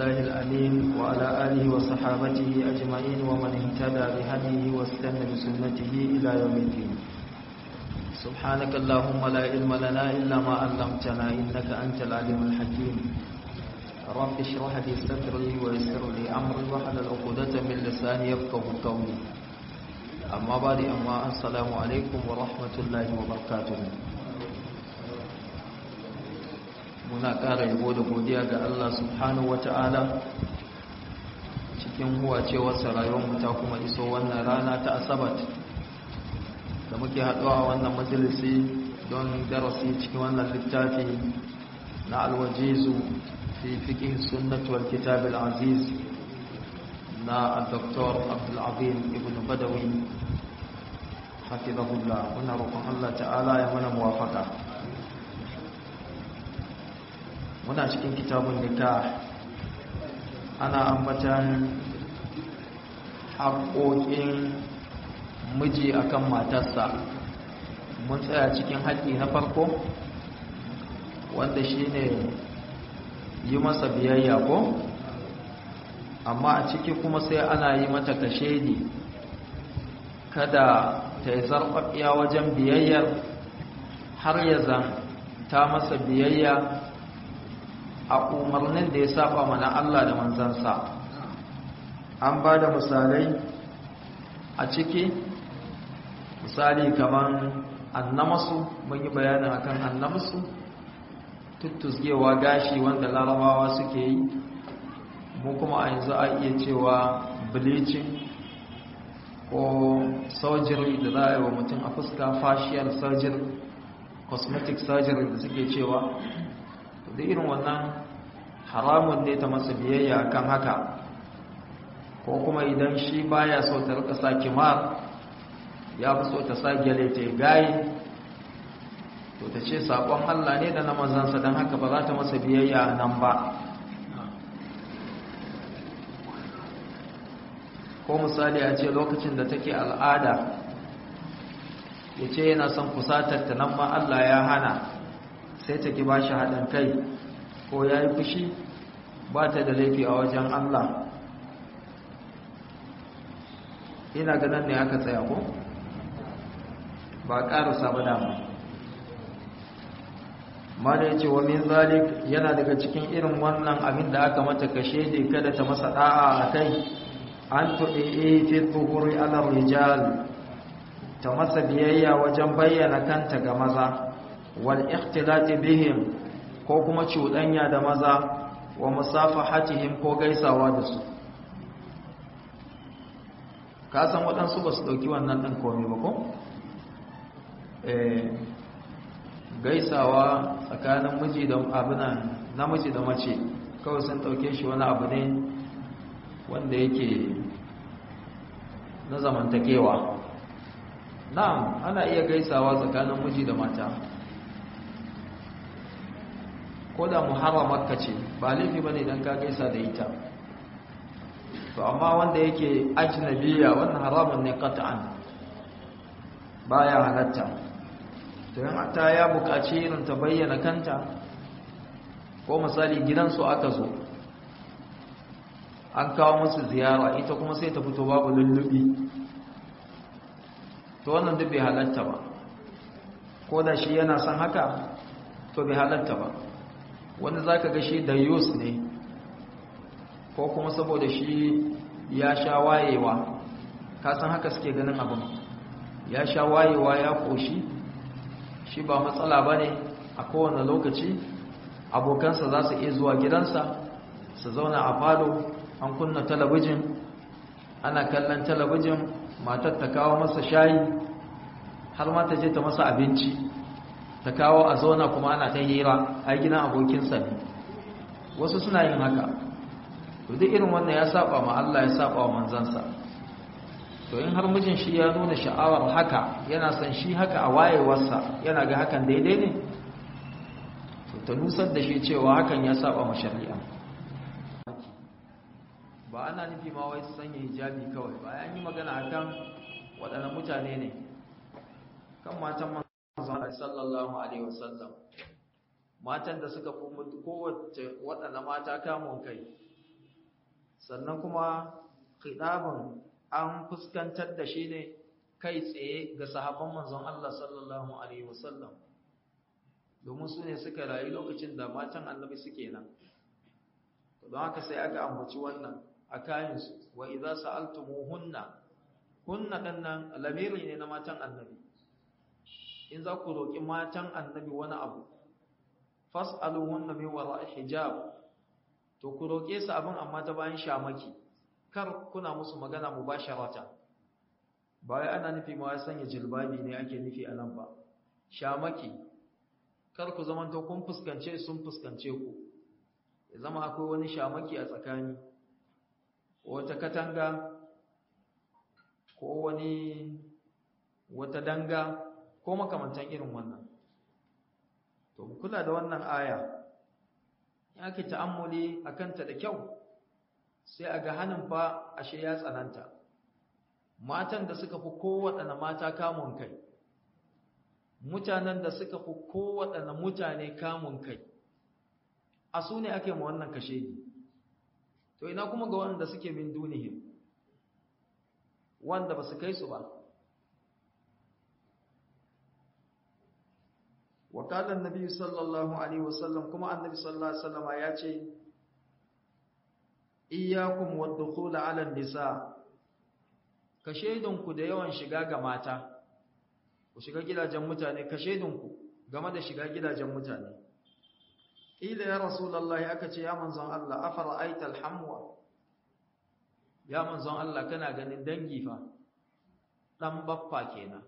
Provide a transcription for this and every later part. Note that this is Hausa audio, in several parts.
بالله الأليم وعلى آله وصحابته أجمعين ومن اهتدى بهديه واستنى بسنته إلى يوم الدين سبحانك اللهم لا علم لنا إلا ما علمتنا إنك أنت العليم الحكيم رب اشرح لي صدري ويسر لي أمري واحلل عقدة من لساني يفقه قولي أما بعد أما السلام عليكم ورحمة الله وبركاته muna ƙara yabo da godiya ga Allah subhanahu wata'ala cikin huwacewarsa rayuwarmu ta kuma iso wannan rana ta asabat da muke haɗuwa a wannan majalisi don darasi cikin wannan littafi na alwajizu fi fiqh sunnah wal kitab al aziz na Dr. Abdul Azim ibn Badawi hafizahullah muna roƙon Allah ta'ala ya mana muwafaka muna cikin kitabun nikah ana ambatan haƙoƙin miji akan matarsa mun tsaya cikin haƙƙi na farko wanda shine yi masa biyayya ko amma a ciki kuma sai ana yi mata kashedi kada ta yi zarfafiya wajen biyayyar har ya zan ta masa biyayya a umarnin da ya saba mana Allah da manzansa an ba da misalai a ciki misali kamar annamasu mun yi bayanin akan annamasu tuttusgewa gashi wanda larabawa suke yi mu kuma a yanzu a iya cewa bleaching ko surgery da za a yi wa mutum a fuska facial surgery cosmetic surgery da suke cewa da irin wannan haramun ne ta masa biyayya kan haka ko kuma idan shi baya so ta rika sa kimar ya fi so ta sa gyale ta gayi to ta ce saƙon Allah ne da na mazansa don haka ba za ta masa biyayya nan ba ko misali a ce lokacin da take al'ada ya ce yana son kusatar ta nan ma Allah ya hana sai ta ki ba shi haɗin kai ko ya yi fushi ba ta da laifi a wajen Allah ina ganin ne aka tsaya ko ba ƙarasa ba dama mana ya ce wa min zalik yana daga cikin irin wannan abin da aka mata kashe da kada ta masa ɗa'a a kai an tuɗe fi tsohuri alar rijal ta masa biyayya wajen bayyana kanta ga maza wal ikhtilati bihim ko kuma cuɗanya da maza wa musafahatihim ko gaisawa da su ka san waɗansu ba su ɗauki wannan ɗin komai ba ko? gaisawa tsakanin miji da abinan namiji da mace kawai sun ɗauke shi wani abu ne wanda yake na zamantakewa na'am ana iya gaisawa tsakanin miji da mata ko da muharramarka ce ba laifi ba ne don ka gaisa da ita to amma wanda yake ajnabiya wannan haramun ne qat'an baya halatta to yan ta ya buƙaci irin ta bayyana kanta ko misali gidansu aka zo an kawo musu ziyara ita kuma sai ta fito babu lullubi to wannan duk bai halatta ba ko da shi yana son haka to bai halatta ba wanda za ka ga shi da yus ne ko kuma saboda shi ya sha wayewa kasan haka suke ganin abin ya sha wayewa ya koshi shi ba matsala ba ne a kowane lokaci abokansa za su iya zuwa gidansa su zauna a falo an kunna talabijin ana kallon talabijin matar ta kawo masa shayi har ma ta je ta masa abinci ta kawo a zauna kuma ana ta hira a gidan abokinsa ne wasu suna yin haka to duk irin wannan ya saba ma Allah ya saba wa manzansa to in har mijin shi ya nuna sha'awar haka yana son shi haka a wayewarsa yana ga hakan daidai ne to ta nusar da shi cewa hakan ya saba ma shari'a ba ana nufi ma wai su sanya hijabi kawai ba an yi magana akan waɗannan mutane ne kan matan manzon sallallahu alaihi wasallam matan da suka fi kowace waɗanda mata kamun kai sannan kuma khidabun an fuskantar da shi ne kai tsaye ga sahabban manzon Allah sallallahu alaihi wasallam domin su ne suka rayu lokacin da matan annabi suke nan don haka sai aka ambaci wannan a kayansu wa idza sa'altumuhunna hunna dannan lamiri ne na matan annabi in za ku roki matan annabi wani abu fas'aluhunna min wara'i hijab to ku roke su abin amma ta bayan shamaki kar kuna musu magana mubasharata ba wai ana nufi ma sanya jilbabi ne ake nufi anan ba shamaki kar ku zaman to kun fuskance sun fuskance ku ya zama akwai wani shamaki a tsakani wata katanga ko wani wata danga ko makamantan irin wannan to mu kula da wannan aya ya ke ta'ammuli akanta da kyau sai a ga hannun fa ashe ya tsananta matan da suka fi kowaɗanne mata kamun kai mutanen da suka fi kowaɗanne mutane kamun kai a su ne ake ma wannan kashe ni to ina kuma ga wanda suke min dunihim wanda ba su kai su ba wakalan nabi sallallahu alaihi wasallam kuma annabi sallallahu alaihi wasallam ya ce iyyakum wadkhul ala nisa ka shaidunku da yawan shiga ga mata ku shiga gidajen mutane ka shaidunku game da shiga gidajen mutane ila ya rasulullahi aka ce ya manzon Allah afara aital hamwa ya manzon Allah kana ganin dangi fa dan baffa kenan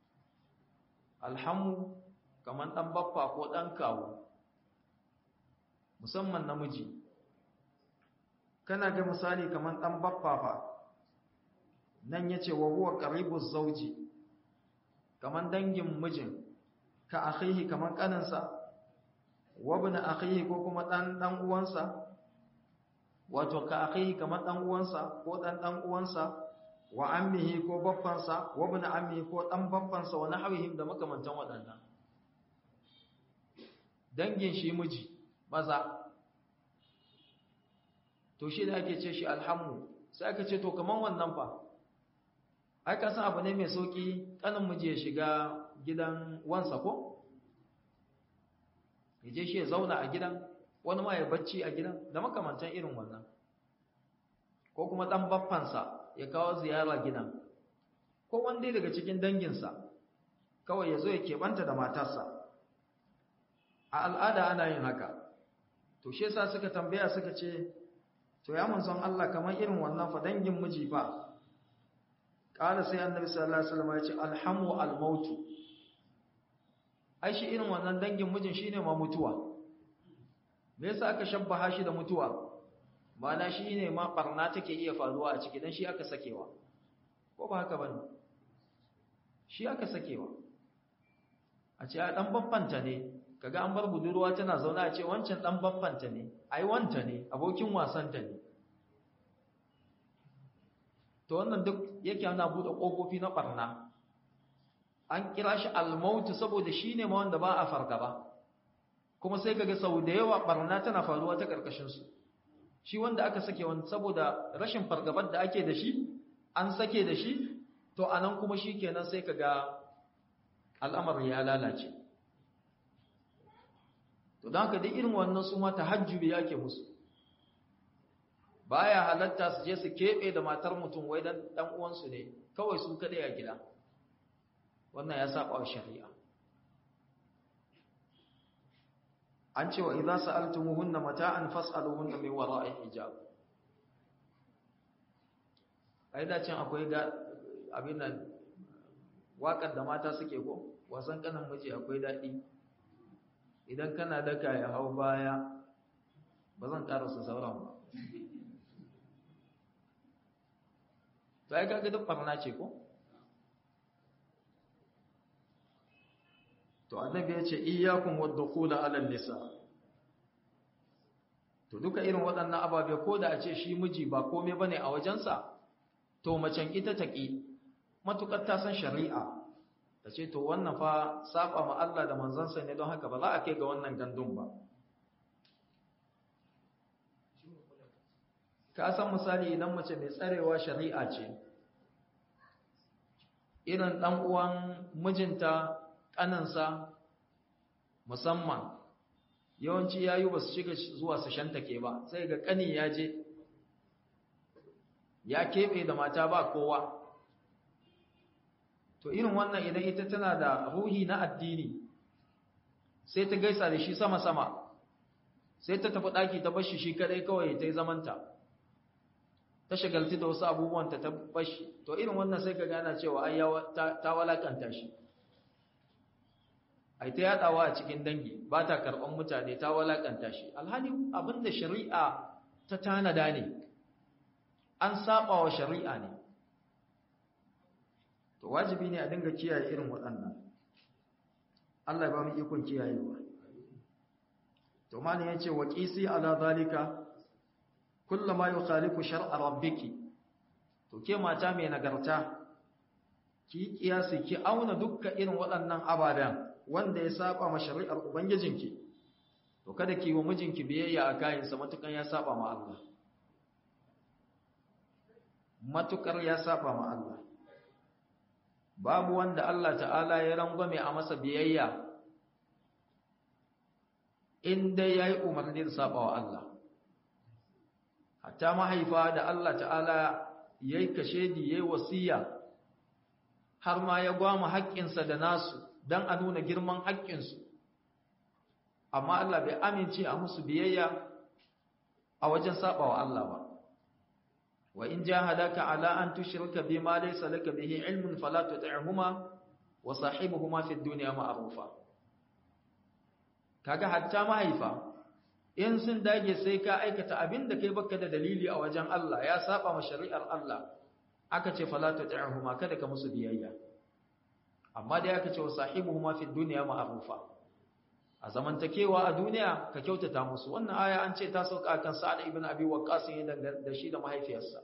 alhamu kaman dan baffa ko dan kawo musamman namiji kana ga misali kaman dan baffa fa nan yace wa huwa qaribuz zawji kaman dangin mijin ka akhihi kaman kaninsa wabna akhihi ko kuma dan dan uwansa wato ka akhihi kamar dan uwansa ko dan dan uwansa wa ammihi ko baffansa wabna ammihi ko dan baffansa wa nahwihim da makamantan wadannan dangin shi miji maza to shi da ake ce shi alhamu sai aka ce to kaman wannan fa ai ka san abu ne mai sauki kanin miji ya shiga gidan wansa ko ya je shi ya zauna a gidan wani ma ya bacci a gidan da makamantan irin wannan ko kuma dan baffansa ya kawo ziyara gidan ko wanda daga cikin danginsa kawai ya zo ya keɓanta da matarsa a al'ada ana yin haka to shi yasa suka tambaya suka ce to ya manzon Allah kamar irin wannan fa dangin miji fa qala sai annabi sallallahu alaihi wasallam ya ce alhamu almautu ai shi irin wannan dangin mijin shine ma mutuwa me yasa aka shabbaha shi da mutuwa ma'ana shine ma barna take iya faruwa a ciki dan shi aka sakewa ko ba haka bane shi aka sakewa a ce a dan babbanta ne kaga an bar budurwa tana zauna a ce wancan dan babbanta ne ai wanta ne abokin wasanta ne to wannan duk yake ana bude kofofi na barna an kira shi almautu saboda shi ne ma wanda ba a fargaba kuma sai kaga sau da yawa barna tana faruwa ta karkashinsu shi wanda aka sake wani saboda rashin fargabar da ake da shi an sake da shi to anan kuma shi kenan sai kaga al'amari ya lalace to don haka duk irin wannan su ma tahajjubi yake musu baya halatta su je su keɓe da matar mutum wai dan dan uwansu ne kawai su kadai a gida wannan ya saba wa shari'a an cewa idza sa'altumuhunna mata'an fas'aluhunna min wara'i hijab ai da can akwai ga abin nan wakar da mata suke ko wasan kanan miji akwai dadi idan kana daka ya hau baya ba zan karasa sauran ba sai kaga duk barna ce ko to annabi ya ce iyyakum wadkhula ala nisa to duka irin waɗannan ababe ko da a ce shi miji ba komai bane a wajensa to macen ita take matukar ta san shari'a ta ce to wannan fa saba ma Allah da manzansa ne don haka ba za a kai ga wannan gandun ba ka san misali idan mace mai tsarewa shari'a ce irin ɗan uwan mijinta ƙaninsa musamman yawanci yayu ba su shiga zuwa su shantake ba sai ga ƙani ya je ya keɓe da mata ba kowa to irin wannan idan ita tana da ruhi na addini sai ta gaisa da shi sama-sama sai ta tafi ɗaki ta bashi shi kadai kawai ta yi zamanta ta shagalti da wasu abubuwanta ta bashi to irin wannan sai ka gana cewa ai ta walakanta shi ai ta yadawa a cikin dangi ba ta karɓar mutane ta walakanta shi alhali abinda shari'a ta tanada ne an saba wa shari'a ne to wajibi ne a dinga kiyaye irin waɗannan Allah ya ba mu ikon kiyayewa to mali yace wa qisi ala zalika kullama yukhalifu shar'a rabbiki to ke mata mai nagarta ki kiyasi ki auna dukkan irin waɗannan ababen wanda ya saba ma shari'ar ubangijinki to kada ki wa mijinki biyayya a kayansa matukan ya saba ma Allah matukar ya saba ma Allah babu wanda Allah ta'ala ya rangwame a masa biyayya in dai yayi umarni da saba wa Allah hatta mahaifa da Allah ta'ala yayi kashedi yayi wasiya har ma ya gwama haƙƙinsa da nasu dan a nuna girman haƙƙinsu amma Allah bai amince a musu biyayya a wajen saba wa Allah ba wa in jahadaka ala an tushrika bima laysa laka bihi ilmun fala tuti'huma wa sahibuhuma fid dunya ma'rufa kaga hatta mahaifa in sun dage sai ka aikata abinda kai baka da dalili a wajen Allah ya saba ma shari'ar Allah aka ce fala tuti'huma kada ka musu biyayya amma dai aka ce wa sahibuhuma fid dunya ma'rufa a zamantakewa a duniya ka kyautata musu wannan aya an ce ta sauka kan Sa'ad ibn Abi Waqqas ne da shi da mahaifiyarsa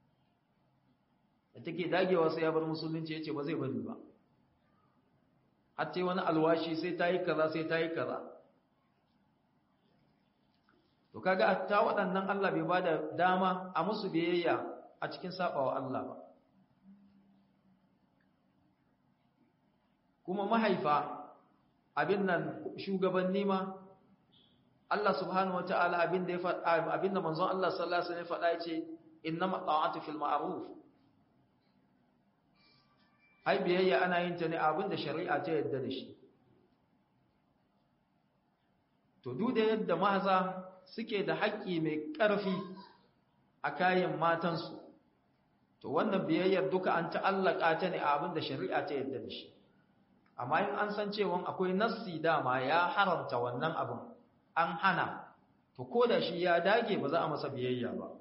da take dagewa sai ya bar musulunci yace ba zai bari ba hatta wani alwashi sai tayi kaza sai tayi kaza to kaga hatta waɗannan Allah bai bada dama a musu biyayya a cikin sabawa Allah ba kuma mahaifa abin nan shugabanni ma Allah subhanahu wataala abin da ya faɗa abin da manzon Allah sallallahu alaihi wasallam ya faɗa yace innama ta'atu fil ma'ruf ai biyayya ana yin ta ne abin da shari'a ta yadda da shi to duk da yadda maza suke da haƙƙi mai ƙarfi a kayan matansu to wannan biyayyar duka an ta'allaka ta ne abin da shari'a ta yadda da shi amma in an san cewa akwai nassi dama ya haramta wannan abin an hana to ko da shi ya dage ba za a masa biyayya ba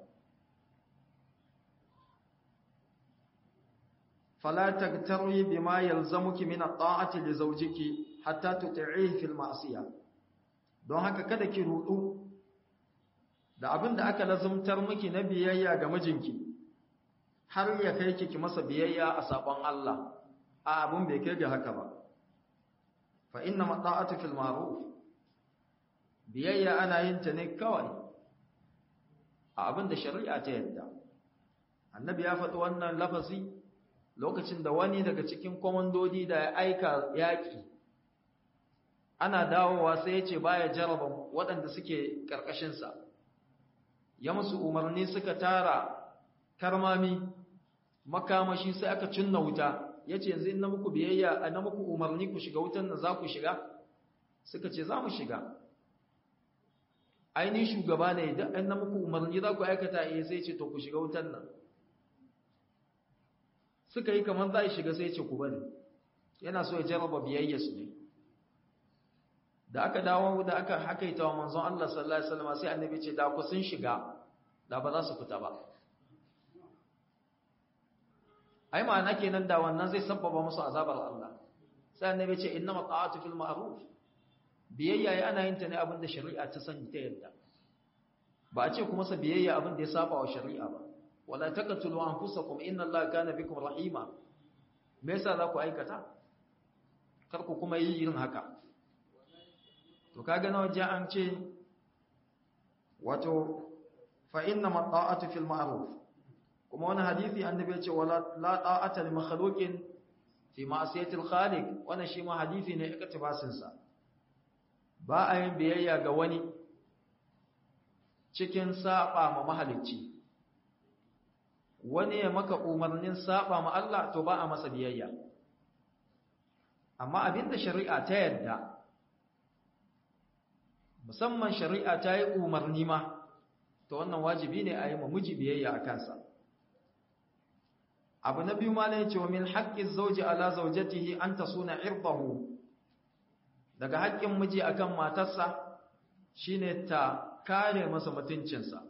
fala tagtarri bima yalzamuki min at-ta'ati li zawjiki hatta tuti'ihi fil ma'siyah don haka kada ki rudu da abin da aka lazumtar miki na biyayya ga mijinki har ya kai ki masa biyayya a sabon Allah a abin bai kai ga haka ba fa inna mata'atu fil ma'ruf biyayya ana yin ta ne kawai a abin da shari'a ta yadda annabi ya faɗi wannan lafazi lokacin da wani daga cikin komandodi da ya aika yaƙi ana dawowa sai ya ce baya jaraba waɗanda suke ƙarƙashinsa ya musu umarni suka tara karmami makamashi sai aka cinna wuta ya ce yanzu na muku biyayya na muku umarni ku shiga wutan nan za ku shiga suka ce za mu shiga ainihin shugaba ne idan an na muku umarni za ku aikata iya sai ce to ku shiga wutan nan suka yi kamar za a shiga sai ce ku bari yana so ya jarraba biyayya su ne da aka dawo da aka hakaita wa manzon Allah sallallahu alaihi wasallam sai annabi ce da ku sun shiga da ba za su fita ba ai ma'ana kenan da wannan zai sabbaba musu azabar Allah sai annabi ce innama ta'atu fil ma'ruf biyayya ya ana yin ta ne abinda shari'a ta sani ta yadda ba a ce kuma sa biyayya abinda ya saba wa shari'a ba wala taqtulu anfusakum inna Allaha kana bikum rahima me yasa za ku aikata kar ku kuma yi irin haka to kaga na waje an ce wato fa inna mata'atu fil ma'ruf kuma wani hadisi annabi ya ce wala la ta'ata li makhluqin fi ma'siyati al-khaliq wannan shi ma hadisi ne iktibasin sa ba a yin biyayya ga wani cikin saba ma mahalicci wani ya maka umarnin saba ma Allah to ba a masa biyayya amma abinda shari'a ta yadda musamman shari'a ta yi umarni ma to wannan wajibi ne a yi ma miji biyayya a kansa abu na biyu malai cewa min haƙƙin zauji ala zaujatihi an ta suna irbahu daga haƙƙin miji akan matarsa shine ta kare masa mutuncinsa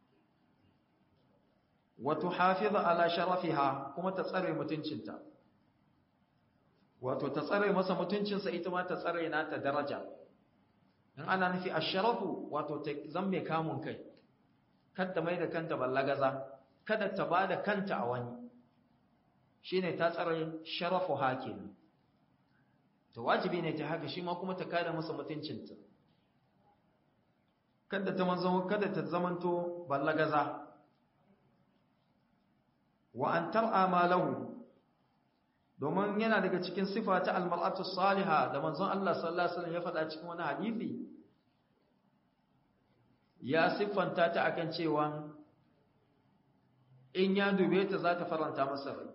wato hafiza ala sharafiha kuma ta tsare mutuncinta wato ta tsare masa mutuncinsa ita ma ta tsare na ta daraja in ana nufi asharafu wato ta zamme kamun kai kada mai da kanta ballagaza kada ta bada kanta a wani shine ta tsare sharafu hakin to wajibi ne ta haka shi ma kuma ta kare masa mutuncinta kada ta manzo kada ta zamanto ballagaza wa an tar'a ma lahu domin yana daga cikin sifa ta almar'atu salihah da manzon Allah sallallahu alaihi wasallam ya faɗa cikin wani hadisi ya siffanta ta akan cewa in ya dube ta za ta faranta masa rai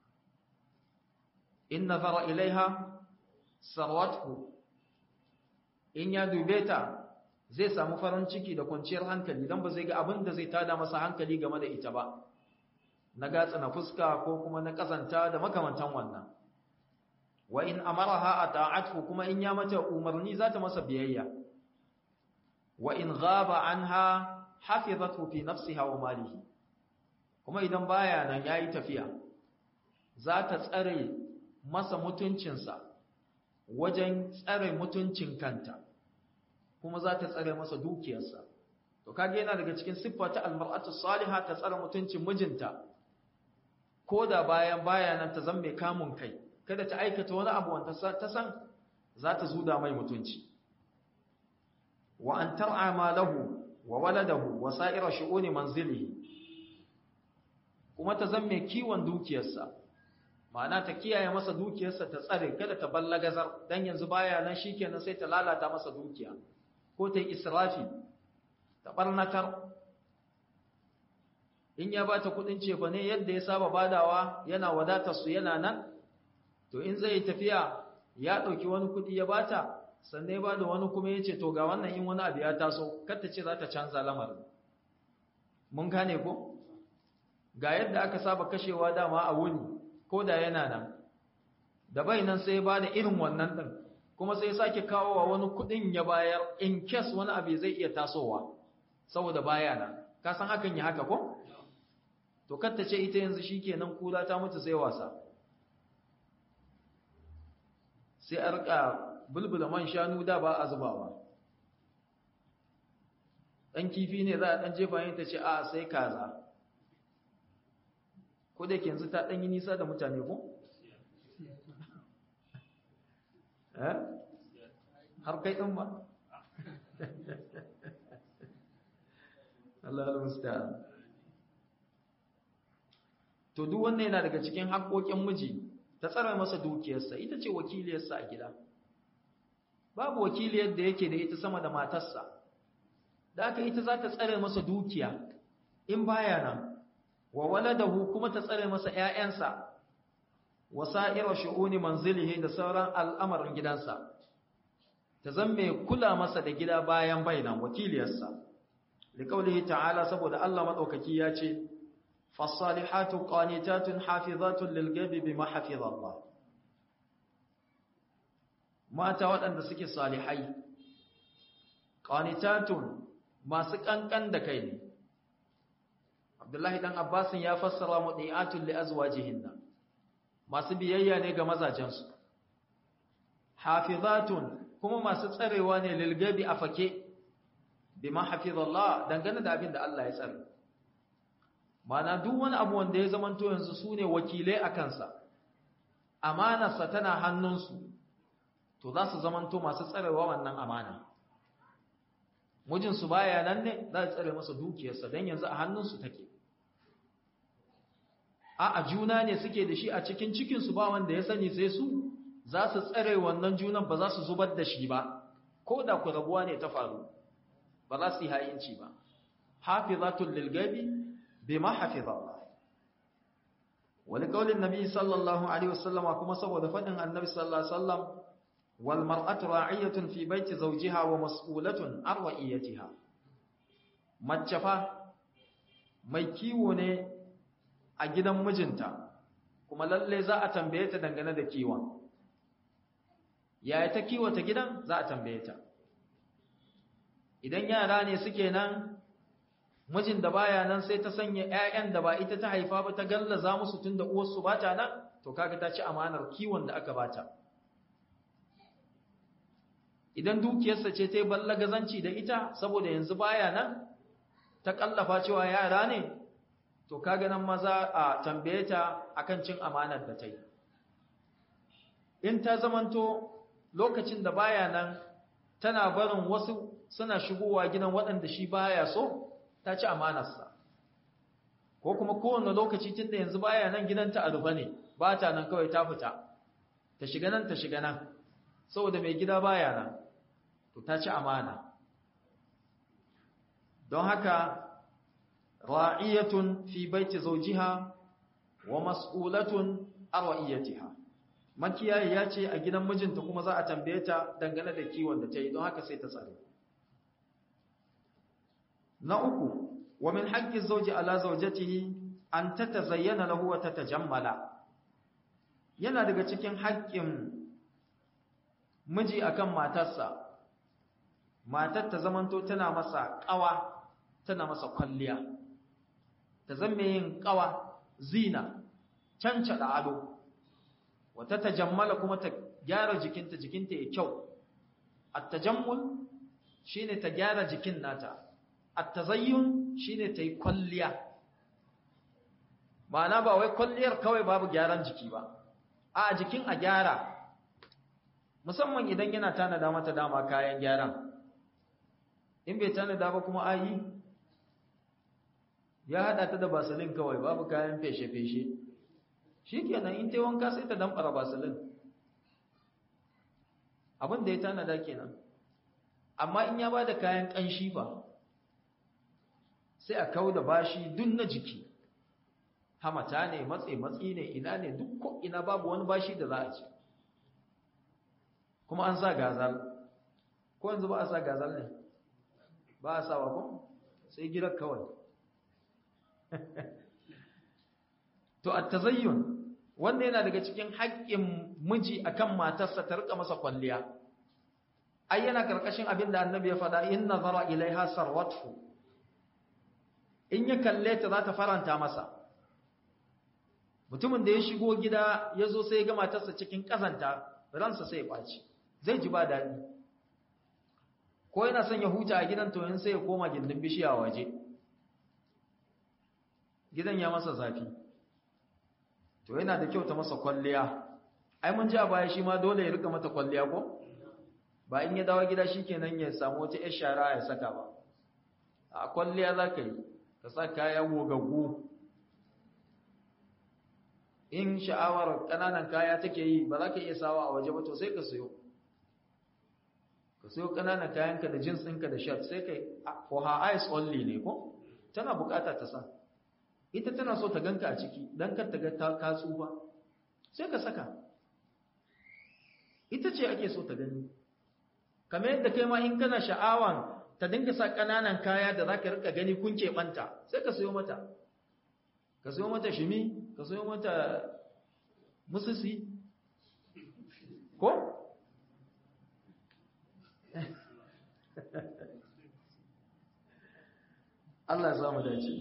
in nazara ilaiha sarwathu in ya dube ta zai samu farin ciki da kwanciyar hankali dan ba zai ga abin da zai tada masa hankali game da ita ba na gatsa na fuska ko kuma na kazanta da makamantan wannan wa in amaraha ata'athu kuma in ya mata umarni za ta masa biyayya wa in ghaba anha hafizathu fi nafsiha wa malihi kuma idan baya nan yayi tafiya za ta tsare masa mutuncinsa wajen tsare mutuncin kanta kuma za ta tsare masa dukiyarsa to kage yana daga cikin siffa ta almar'atu salihah ta tsare mutuncin mijinta ko da bayan bayanan ta zama mai kamun kai kada ta aikata wani abu wanda ta san za ta zuda mai mutunci wa an tar'a ma lahu wa waladahu wa sa'ira shu'uni manzilihi kuma ta zama mai kiwon dukiyarsa ma'ana ta kiyaye masa dukiyarsa ta tsare kada ta ballagazar dan yanzu baya nan shikenan sai ta lalata masa dukiya ko ta yi israfi ta barnatar in ya bata kudin cefa ne yadda ya saba badawa yana wadatar su yana nan to in zai tafiya ya dauki wani kudi ya bata sannan ya bada wani kuma yace to ga wannan in wani abu ya taso kar ta ce za ta canza lamarin mun gane ko ga yadda aka saba kashewa dama a wuni ko da yana nan da bai nan sai ya bada irin wannan din kuma sai ya sake kawo wa wani kudin ya bayar in case wani abu zai iya tasowa saboda baya nan ka san hakan ya haka ko to katta ce ita yanzu shikenan kula ta mutu sai wasa sai a rika bulbula man shanu da ba a zubawa dan kifi ne za a dan jefa yin ta ce a sai kaza ko da yanzu ta dan yi nisa da mutane ko eh har kai din ba Allah al-musta'an to duk wannan yana daga cikin haƙoƙin miji ta tsara masa dukiyarsa ita ce wakiliyarsa a gida babu wakiliyar da yake da ita sama da matarsa da aka ita za ta tsare masa dukiya in baya nan wa waladahu kuma ta tsare masa ƴaƴansa wa sa'ira shu'uni manzilihi da sauran al'amarin gidansa ta zamme kula masa da gida bayan bainan wakiliyarsa liqaulihi ta'ala saboda Allah madaukaki ya ce fasalihatu qanitatun hafizatun lilghaibi bima hafiza Allah mata waɗanda suke salihai qanitatun masu kankan da kai ne Abdullahi dan Abbasin ya fassara mudiatul li azwajihinna masu biyayya ne ga mazajensu hafizatun kuma masu tsarewa ne lilgabi a fake bima hafizallah dangane da abin da Allah ya tsare mana duk wani abu wanda ya zamanto yanzu su ne wakilai a kansa amanarsa tana hannunsu to za su zamanto masu tsarewa wannan amana mijinsu baya nan ne za a tsare masa dukiyarsa don yanzu a hannunsu take a a juna ne suke da shi a cikin cikinsu ba wanda ya sani sai su za su tsare wannan junan ba za su zubar da shi ba ko da ku rabuwa ne ta faru ba za su yi hayinci ba hafizatul lilgabi bima hafiza Allah wani kaulin nabi sallallahu alaihi wasallam kuma saboda fadin annabi sallallahu alaihi wasallam wal mar'atu ra'iyatun fi baiti zawjiha wa mas'ulatun an ra'iyatiha mace fa mai kiwo ne a gidan mijinta kuma lalle za a tambaye ta dangane da kiwon yaya ta kiwata gidan za a tambaye ta idan yara ne suke nan mijin da baya nan sai ta sanya ƴaƴan da ba ita ta haifa ba ta gallaza musu tunda uwarsu ba ta nan to kaga ta ci amanar kiwon da aka bata idan dukiyarsa ce ta yi ballagazanci da ita saboda yanzu baya nan ta kallafa cewa yara ne to kaga nan maza a tambaye ta akan cin amanar da ta yi in ta zamanto lokacin da baya nan tana barin wasu suna shigowa gidan waɗanda shi baya so ta ci amanarsa ko kuma kowane lokaci tunda yanzu baya nan gidanta a rufe ne ba ta nan kawai ta fita ta shiga nan ta shiga nan saboda mai gida baya nan to ta ci amana don haka ra'iyatun fi baiti zawjiha wa mas'ulatun an ra'iyatiha makiyayi ya ce a gidan mijinta kuma za a tambaye ta dangane da kiwon da ta yi don haka sai ta tsare na uku wa min haqqi zawji ala zawjatihi an tatazayyana lahu wa tatajammala yana daga cikin haƙƙin miji akan matarsa matar ta zamanto tana masa ƙawa tana masa kwalliya ta zama yin ƙawa zina cancada ado wata tajammala kuma ta gyara jikinta jikinta ya kyau at-tajammul shine ta gyara jikin nata at-tazayyun shine ta yi kwalliya ma'ana ba wai kwalliyar kawai babu gyaran jiki ba a jikin a gyara musamman idan yana tanada mata dama kayan gyaran in bai tanada ba kuma ayi ya hada ta da basalin kawai babu kayan feshe-feshe shikenan in tai wanka sai ta damfara basalin abin da ya tanada kenan amma in ya ba da kayan ƙanshi ba sai a kau da bashi duk na jiki hamata ne matse matsi ne ina ne duk ko ina babu wani bashi da za a ci kuma an sa gazal ko yanzu ba a sa gazal ne ba a sawa ko sai gidan kawai to at-tazayyun wanda yana daga cikin haƙƙin miji akan matarsa ta rika masa kwalliya ai yana karkashin abin da annabi ya faɗa in nazara ilaiha sarwathu in ya kalle ta za ta faranta masa mutumin da ya shigo gida ya zo sai ya ga matarsa cikin ƙazanta ransa sai ya ɓaci zai ji ba daɗi ko yana son ya huta a gidan to sai ya koma gindin bishiya waje gidan ya masa zafi to yana da kyau ta masa kwalliya ai mun ji a baya shi ma dole ya rika mata kwalliya ko ba in ya dawo gida shikenan ya samu wata yar shara ya saka ba a kwalliya za ka yi ka sa kaya gogaggu in sha'awar ƙananan kaya take yi ba za ka iya sawa a waje ba to sai ka sayo ka sayo ƙananan kayanka da jins ɗinka da shirt sai ka yi for her eyes only ne ko tana bukata ta sa ita tana so ta ganka a ciki don kar ta ga ka tsufa sai ka saka ita ce ake so ta gani kamar yadda kai ma in kana sha'awan ta dinga sa ƙananan kaya da za ka rika gani kun keɓanta sai ka sayo mata ka sayo mata shimi ka sayo mata mususi ko? Allah ya samu dace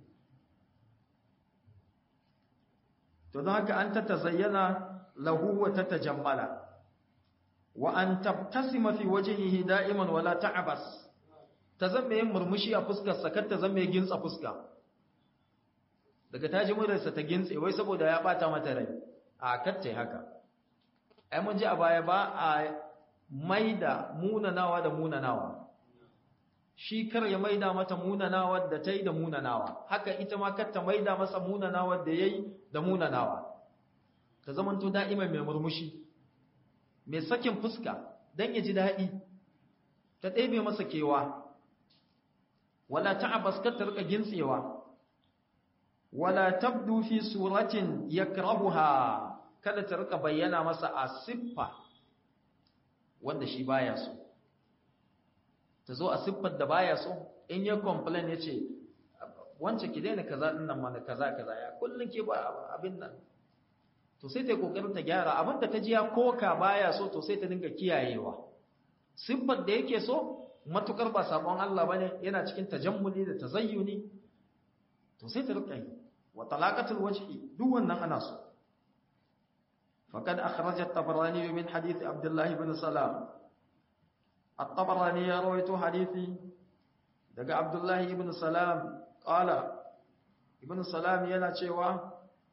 to don haka an ta tazayyana lahu wa ta tajammala wa an tabtasima fi wajhihi da'iman wala ta'abas ta zama yin murmushi a fuskar sa kar ta zama yin gintsa fuska daga taji murarsa ta gintse wai saboda ya bata mata rai a kacce haka ai mun ji a baya ba a maida munanawa da munanawa shi kar ya maida mata munanawa da ta yi da munanawa haka ita ma kar ta maida masa munanawa da ya yi da munanawa ta zamanto da'ima mai murmushi mai sakin fuska don ya ji daɗi ta ɗebe masa kewa wala ta'abas kar ta rika gintsewa wala tabdu fi suratin yakrahuha kada ta rika bayyana masa a siffa wanda shi baya so ta zo a siffar da baya so in ya complain ya ce wance ki daina kaza din nan mana kaza kaza ya kullun ke ba abin nan to sai ta kokarin ta gyara abin da ta ji ya koka baya so to sai ta dinga kiyayewa siffar da yake so matukar ba sabon Allah bane yana cikin tajammuli da tazayyuni to sai ta rika yi wa talaqatul wajhi duk wannan ana so faqad akhraj at-tabarani min hadith abdullah ibn salam at-tabarani ya rawaito hadisi daga abdullah ibn salam qala ibn salam yana cewa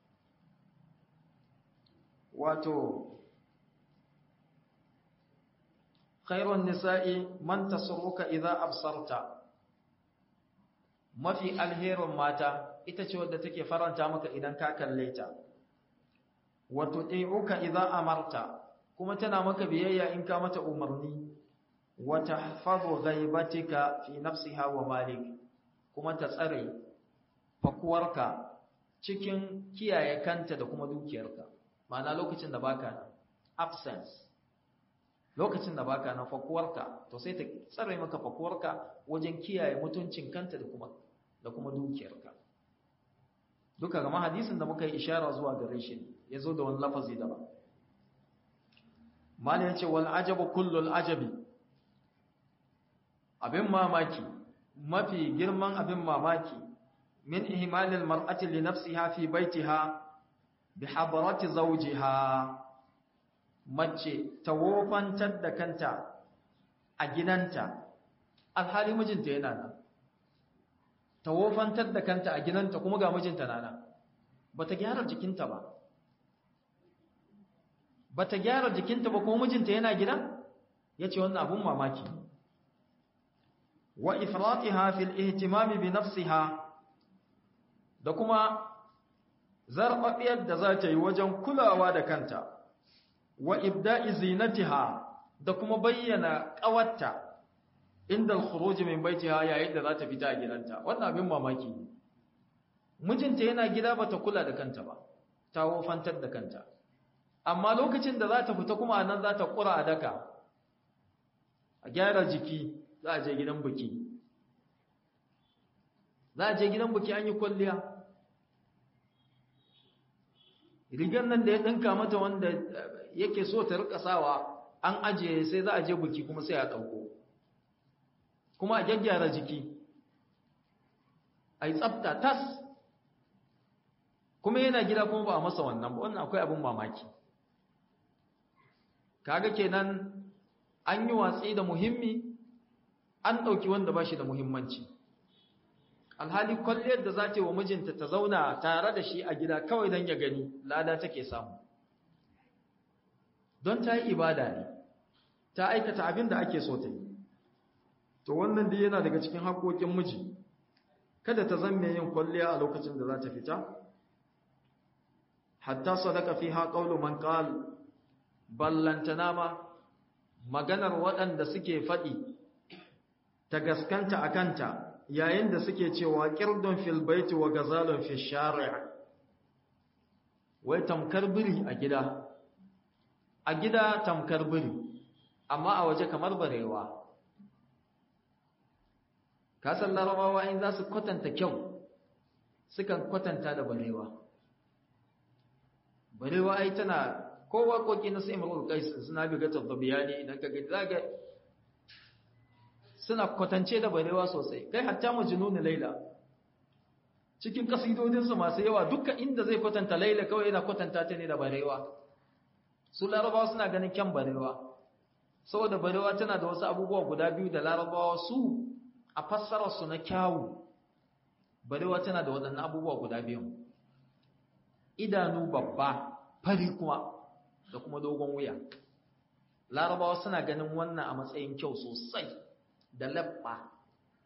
wato khairun nisa'i man tasruka idza absarta mafi alherin mata ita ce wadda take faranta maka idan ka kalle ta wato ɗai'uka idza amarta kuma tana maka biyayya in ka mata umarni wa tahfazu ghaibatika fi nafsiha wa malik kuma ta tsare fakuwarka cikin kiyaye kanta da kuma dukiyarka ma'ana lokacin da baka nan absence lokacin da baka nan fakuwarka to sai ta tsare maka fakuwarka wajen kiyaye mutuncin kanta da kuma da kuma dukiyarka duka gama hadisin da muka yi ishara zuwa gare shi ya zo da wani lafazi daban mali ya ce wal ajabu kullul ajabi abin mamaki mafi girman abin mamaki min ihmalil mar'ati li nafsiha fi baitiha bi hadarati zawjiha mace ta wofantar da kanta a gidanta alhali mijinta yana nan ta wofantar da kanta a gidanta kuma ga mijinta nana ba ta gyara jikinta ba ba ta gyara jikinta ba kuma mijinta yana gida ya ce wannan abun mamaki wa ifratiha fil ihtimami bi nafsiha da kuma zarfafiyar da za ta yi wajen kulawa da kanta wa ibda'i zinatiha da kuma bayyana ƙawarta inda al-khuruj min baitiha yayin da za ta fita a gidanta wannan abin mamaki ne mijinta yana gida bata kula da kanta ba ta wofantar da kanta amma lokacin da za ta fita kuma nan za ta kura a daka a gyara jiki za a je gidan biki za a je gidan biki an yi kwalliya rigar nan da ya ɗinka mata wanda yake so ta rika sawa an ajiye sai za a je biki kuma sai a ɗauko kuma a gyaggyara jiki a yi tsafta tas kuma yana gida kuma ba a masa wannan ba wannan akwai abin mamaki kaga kenan an yi watsi da muhimmi an ɗauki wanda ba shi da muhimmanci alhali kwalliyar da za ta yi wa mijinta ta zauna tare da shi a gida kawai don ya gani lada take samu don ta yi ibada ne ta aikata abin da ake so ta yi to wannan dai yana daga cikin haƙoƙin miji kada ta zamme yin kwalliya a lokacin da za ta fita hatta sadaka fiha qawlu man qal ballantana ma maganar waɗanda suke faɗi ta gaskanta akanta yayin da suke cewa qirdun fil baiti wa gazalun fil shari' wai tamkar biri a gida a gida tamkar biri amma a waje kamar barewa kasan larabawa in za su kwatanta kyau sukan kwatanta da barewa barewa ai tana ko waƙoƙi na sai marul kais suna biga tabbiyani idan ka ga zaga suna kwatance da barewa sosai kai hatta majnun laila cikin kasidodinsu masu yawa duka inda zai kwatanta laila kawai yana kwatanta ta ne da barewa su larabawa suna ganin kyan barewa saboda barewa tana da wasu abubuwa guda biyu da larabawa su a fassararsu na kyawu barewa tana da waɗannan abubuwa guda biyu idanu babba fari kuma da kuma dogon wuya larabawa suna ganin wannan a matsayin kyau sosai da labba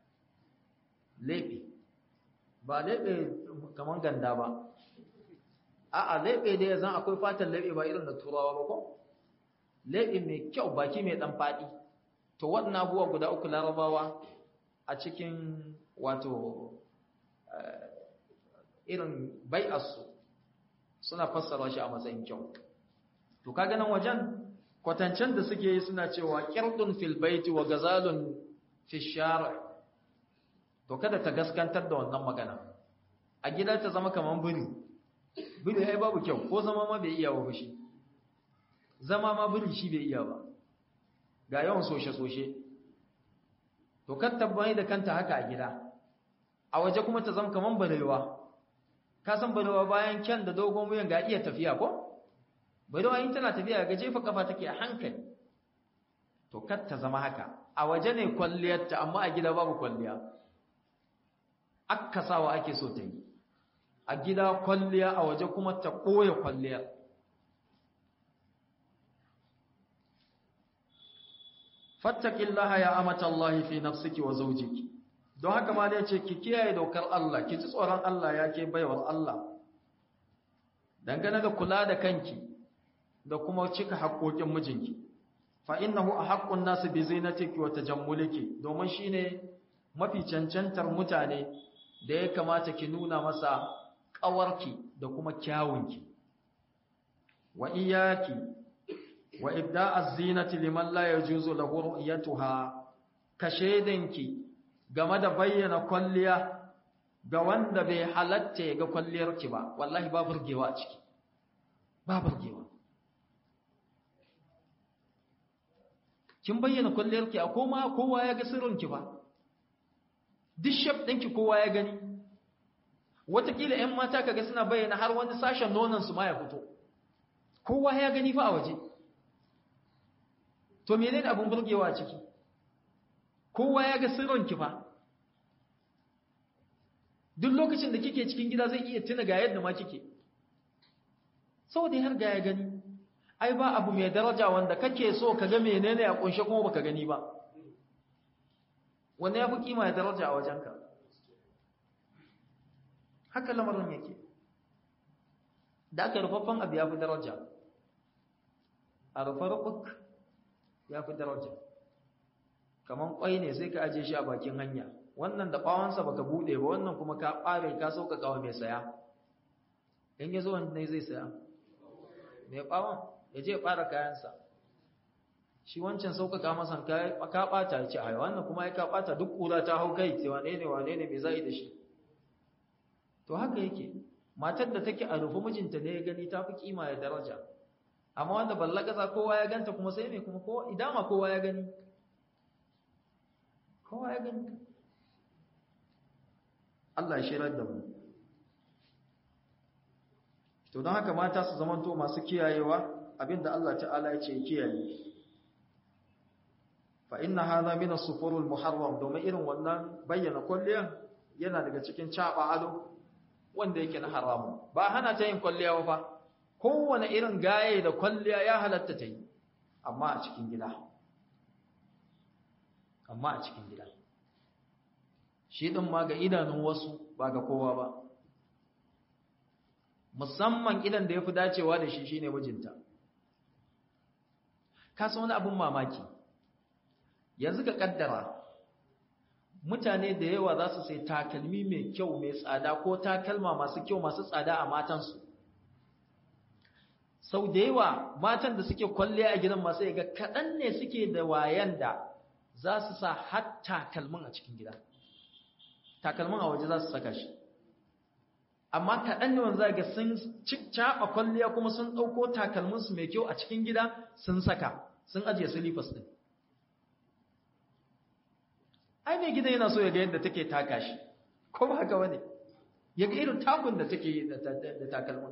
leɓe ba leɓe kamar ganda ba a'a leɓe da ya zan akwai fatan leɓe ba irin da turawa ba ko leɓe mai kyau baki mai ɗan faɗi to waɗannan abubuwa guda uku larabawa a cikin wato irin bai'arsu suna fassara shi a matsayin kyau to kaga nan wajen kwatancen da suke yi suna cewa qirdun fil baiti wa gazalun fi shar' to kada ta gaskantar da wannan magana a gida ta zama kaman biri biri ai babu kyau ko zama ma bai iya ba shi zama ma biri shi bai iya ba ga yawan soshe soshe to kan tabbai da kanta haka a gida a waje kuma ta zama kaman barewa ka san barewa bayan kyan da dogon wuyan ga iya tafiya ko barewa in tana tafiya ga jefa kafa take a hankali to kar ta zama haka a waje ne kwalliyarta amma a gida babu kwalliya akkasawa ake so ta yi a gida kwalliya a waje kuma ta ɓoye kwalliya fattakillaha ya amata Allah fi nafsiki wa zawjiki don haka ma dai ce ki kiyaye dokar Allah ki ji tsoron Allah ya ke baiwar Allah dangane da kula da kanki da kuma cika haƙoƙin mijinki fa innahu ahaqqun nas bi zinatiki wa tajammuliki domin shine mafi cancantar mutane da ya kamata ki nuna masa ƙawarki da kuma kyawunki wa iyaki wa ibda'az zinati liman la yajuzu lahu ru'yatuha ka shedanki game da bayyana kwalliya ga wanda bai halatta ya ga kwalliyarki ba wallahi ba burgewa a ciki ba burgewa kin bayyana kwalliyarki a koma kowa ya ga sirrinki ba duk shaf ɗinki kowa ya gani watakila 'yan mata kaga suna bayyana har wani sashen nonansu ma ya fito kowa ya gani fa a waje to menene abin burgewa a ciki kowa ya ga sirrinki fa duk lokacin da kike cikin gida zai iya tuna ga yadda ma kike saboda har ga ya gani ai ba abu mai daraja wanda kake so ka ga menene a kunshe kuma baka gani ba wanda ya fi kima ya daraja a wajenka haka lamarin yake da aka rufaffen abu ya fi daraja a rufe rufuk ya fi daraja kamar kwai ne sai ka aje shi a bakin hanya wannan da ɓawansa baka buɗe ba wannan kuma ka ɓare ka sauƙaƙa wa mai saya in ya zo wanda ne zai saya mai ɓawan ya je ya ɓara kayansa shi wancan sauƙaƙa masa ka ɓata ya ce a wannan kuma ya ka ɓata duk ƙura ta hau kai ce wane ne wane ne mai za'i da shi to haka yake matar da take a rufe mijinta ne ya gani ta fi kima ya daraja amma wanda ballagaza kowa ya ganta kuma sai mai kuma kowa idama kowa ya gani kowa ya gani Allah ya shirar da mu to don haka mata su zamanto masu kiyayewa abinda Allah ta'ala ya ce kiyaye fa inna hadha min as-sufurul muharram domin irin wannan bayyana kulliyan yana daga cikin caba ado wanda yake na haramu ba hana ta yin kulliya ba kowane irin gaye da kulliya ya halatta ta yi amma a cikin gida amma a cikin gida shi din ma ga idanun wasu ba ga kowa ba musamman idan da yafi dacewa da shi shine mijinta ka san wani abun mamaki yanzu ka kaddara mutane da yawa za su sai takalmi mai kyau mai tsada ko takalma masu kyau masu tsada a matansu sau da yawa matan da suke kwalle a gidan masu yaga kaɗan ne suke da wayan da za su sa har takalmin a cikin gida takalmin a waje za su saka shi amma kaɗan ne wanda ga sun caɓa kwalliya kuma sun ɗauko takalminsu mai kyau a cikin gida sun saka sun ajiye silifas ɗin ai mai gidan yana so ya ga yadda take taka shi ko ba haka wani ya ga irin takun da take yi da takalmin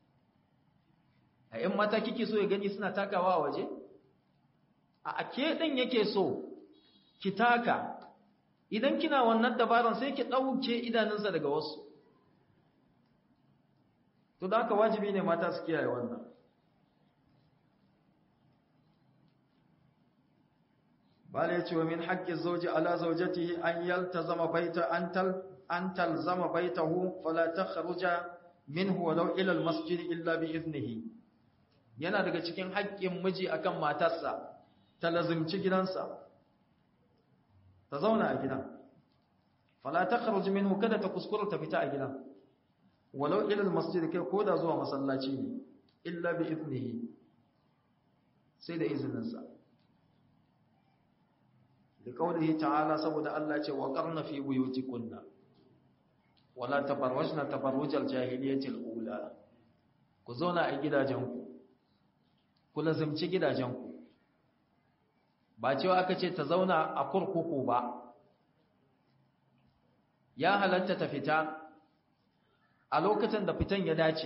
a ‘yan mata kike so ya gani suna takawa a waje a ake ɗin yake so ki taka idan kina wannan dabaran sai ki ɗauke idanunsa daga wasu to da haka wajibi ne mata su kiyaye wannan bala yace wa min haqqi zawji ala zawjatihi an yaltazama baita an tal an talzama baitahu fala takhruja minhu walau ila almasjid illa bi idnihi yana daga cikin haƙƙin miji akan matarsa ta lazimci gidansa ta zauna a gidan fala takhruj minhu kada ta kuskura ta fita a gidan walau ila almasjid kai ko da zuwa masallaci ne illa bi idnihi sai da izininsa da kaulihi ta'ala saboda Allah ce wa qarna fi buyutikunna wala tabarrajna tabarrujal jahiliyatil ula ku zauna a gidajenku ku lazimci gidajenku ba cewa aka ce ta zauna a kurkuku ba ya halatta ta fita a lokacin da fitan ya dace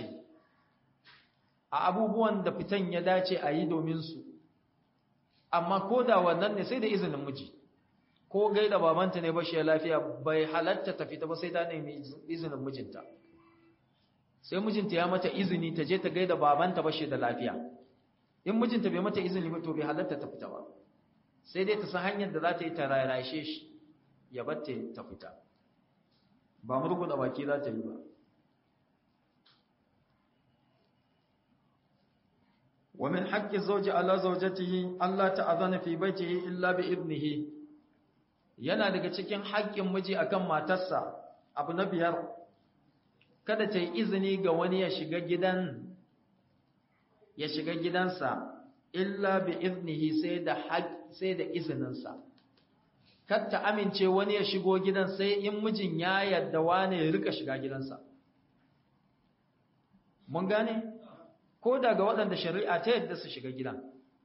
a abubuwan da fitan ya dace a yi domin su amma ko da wannan ne sai da izinin miji ko gaida babanta ne bashi lafiya bai halatta ta fita ba sai ta nemi izinin mijinta sai mijinta ya mata izini ta je ta gaida babanta bashi da lafiya in mijinta bai mata izini ba to bai halatta ta fita ba sai dai ta san hanyar da za ta yi ta rarashe shi ya batta ta fita ba murguda baki za ta yi ba ومن حق الزوج على زوجته ألا تأذن في بيته إلا بإذنه yana daga cikin haƙƙin miji akan matarsa abu na biyar kada ta yi izini ga wani ya shiga gidan ya shiga gidansa illa bi iznihi sai da sai da izininsa kar ta amince wani ya shigo gidan sai in mijin ya yarda wani ya rika shiga gidansa mun gane ko daga waɗanda shari'a ta yadda su shiga gidan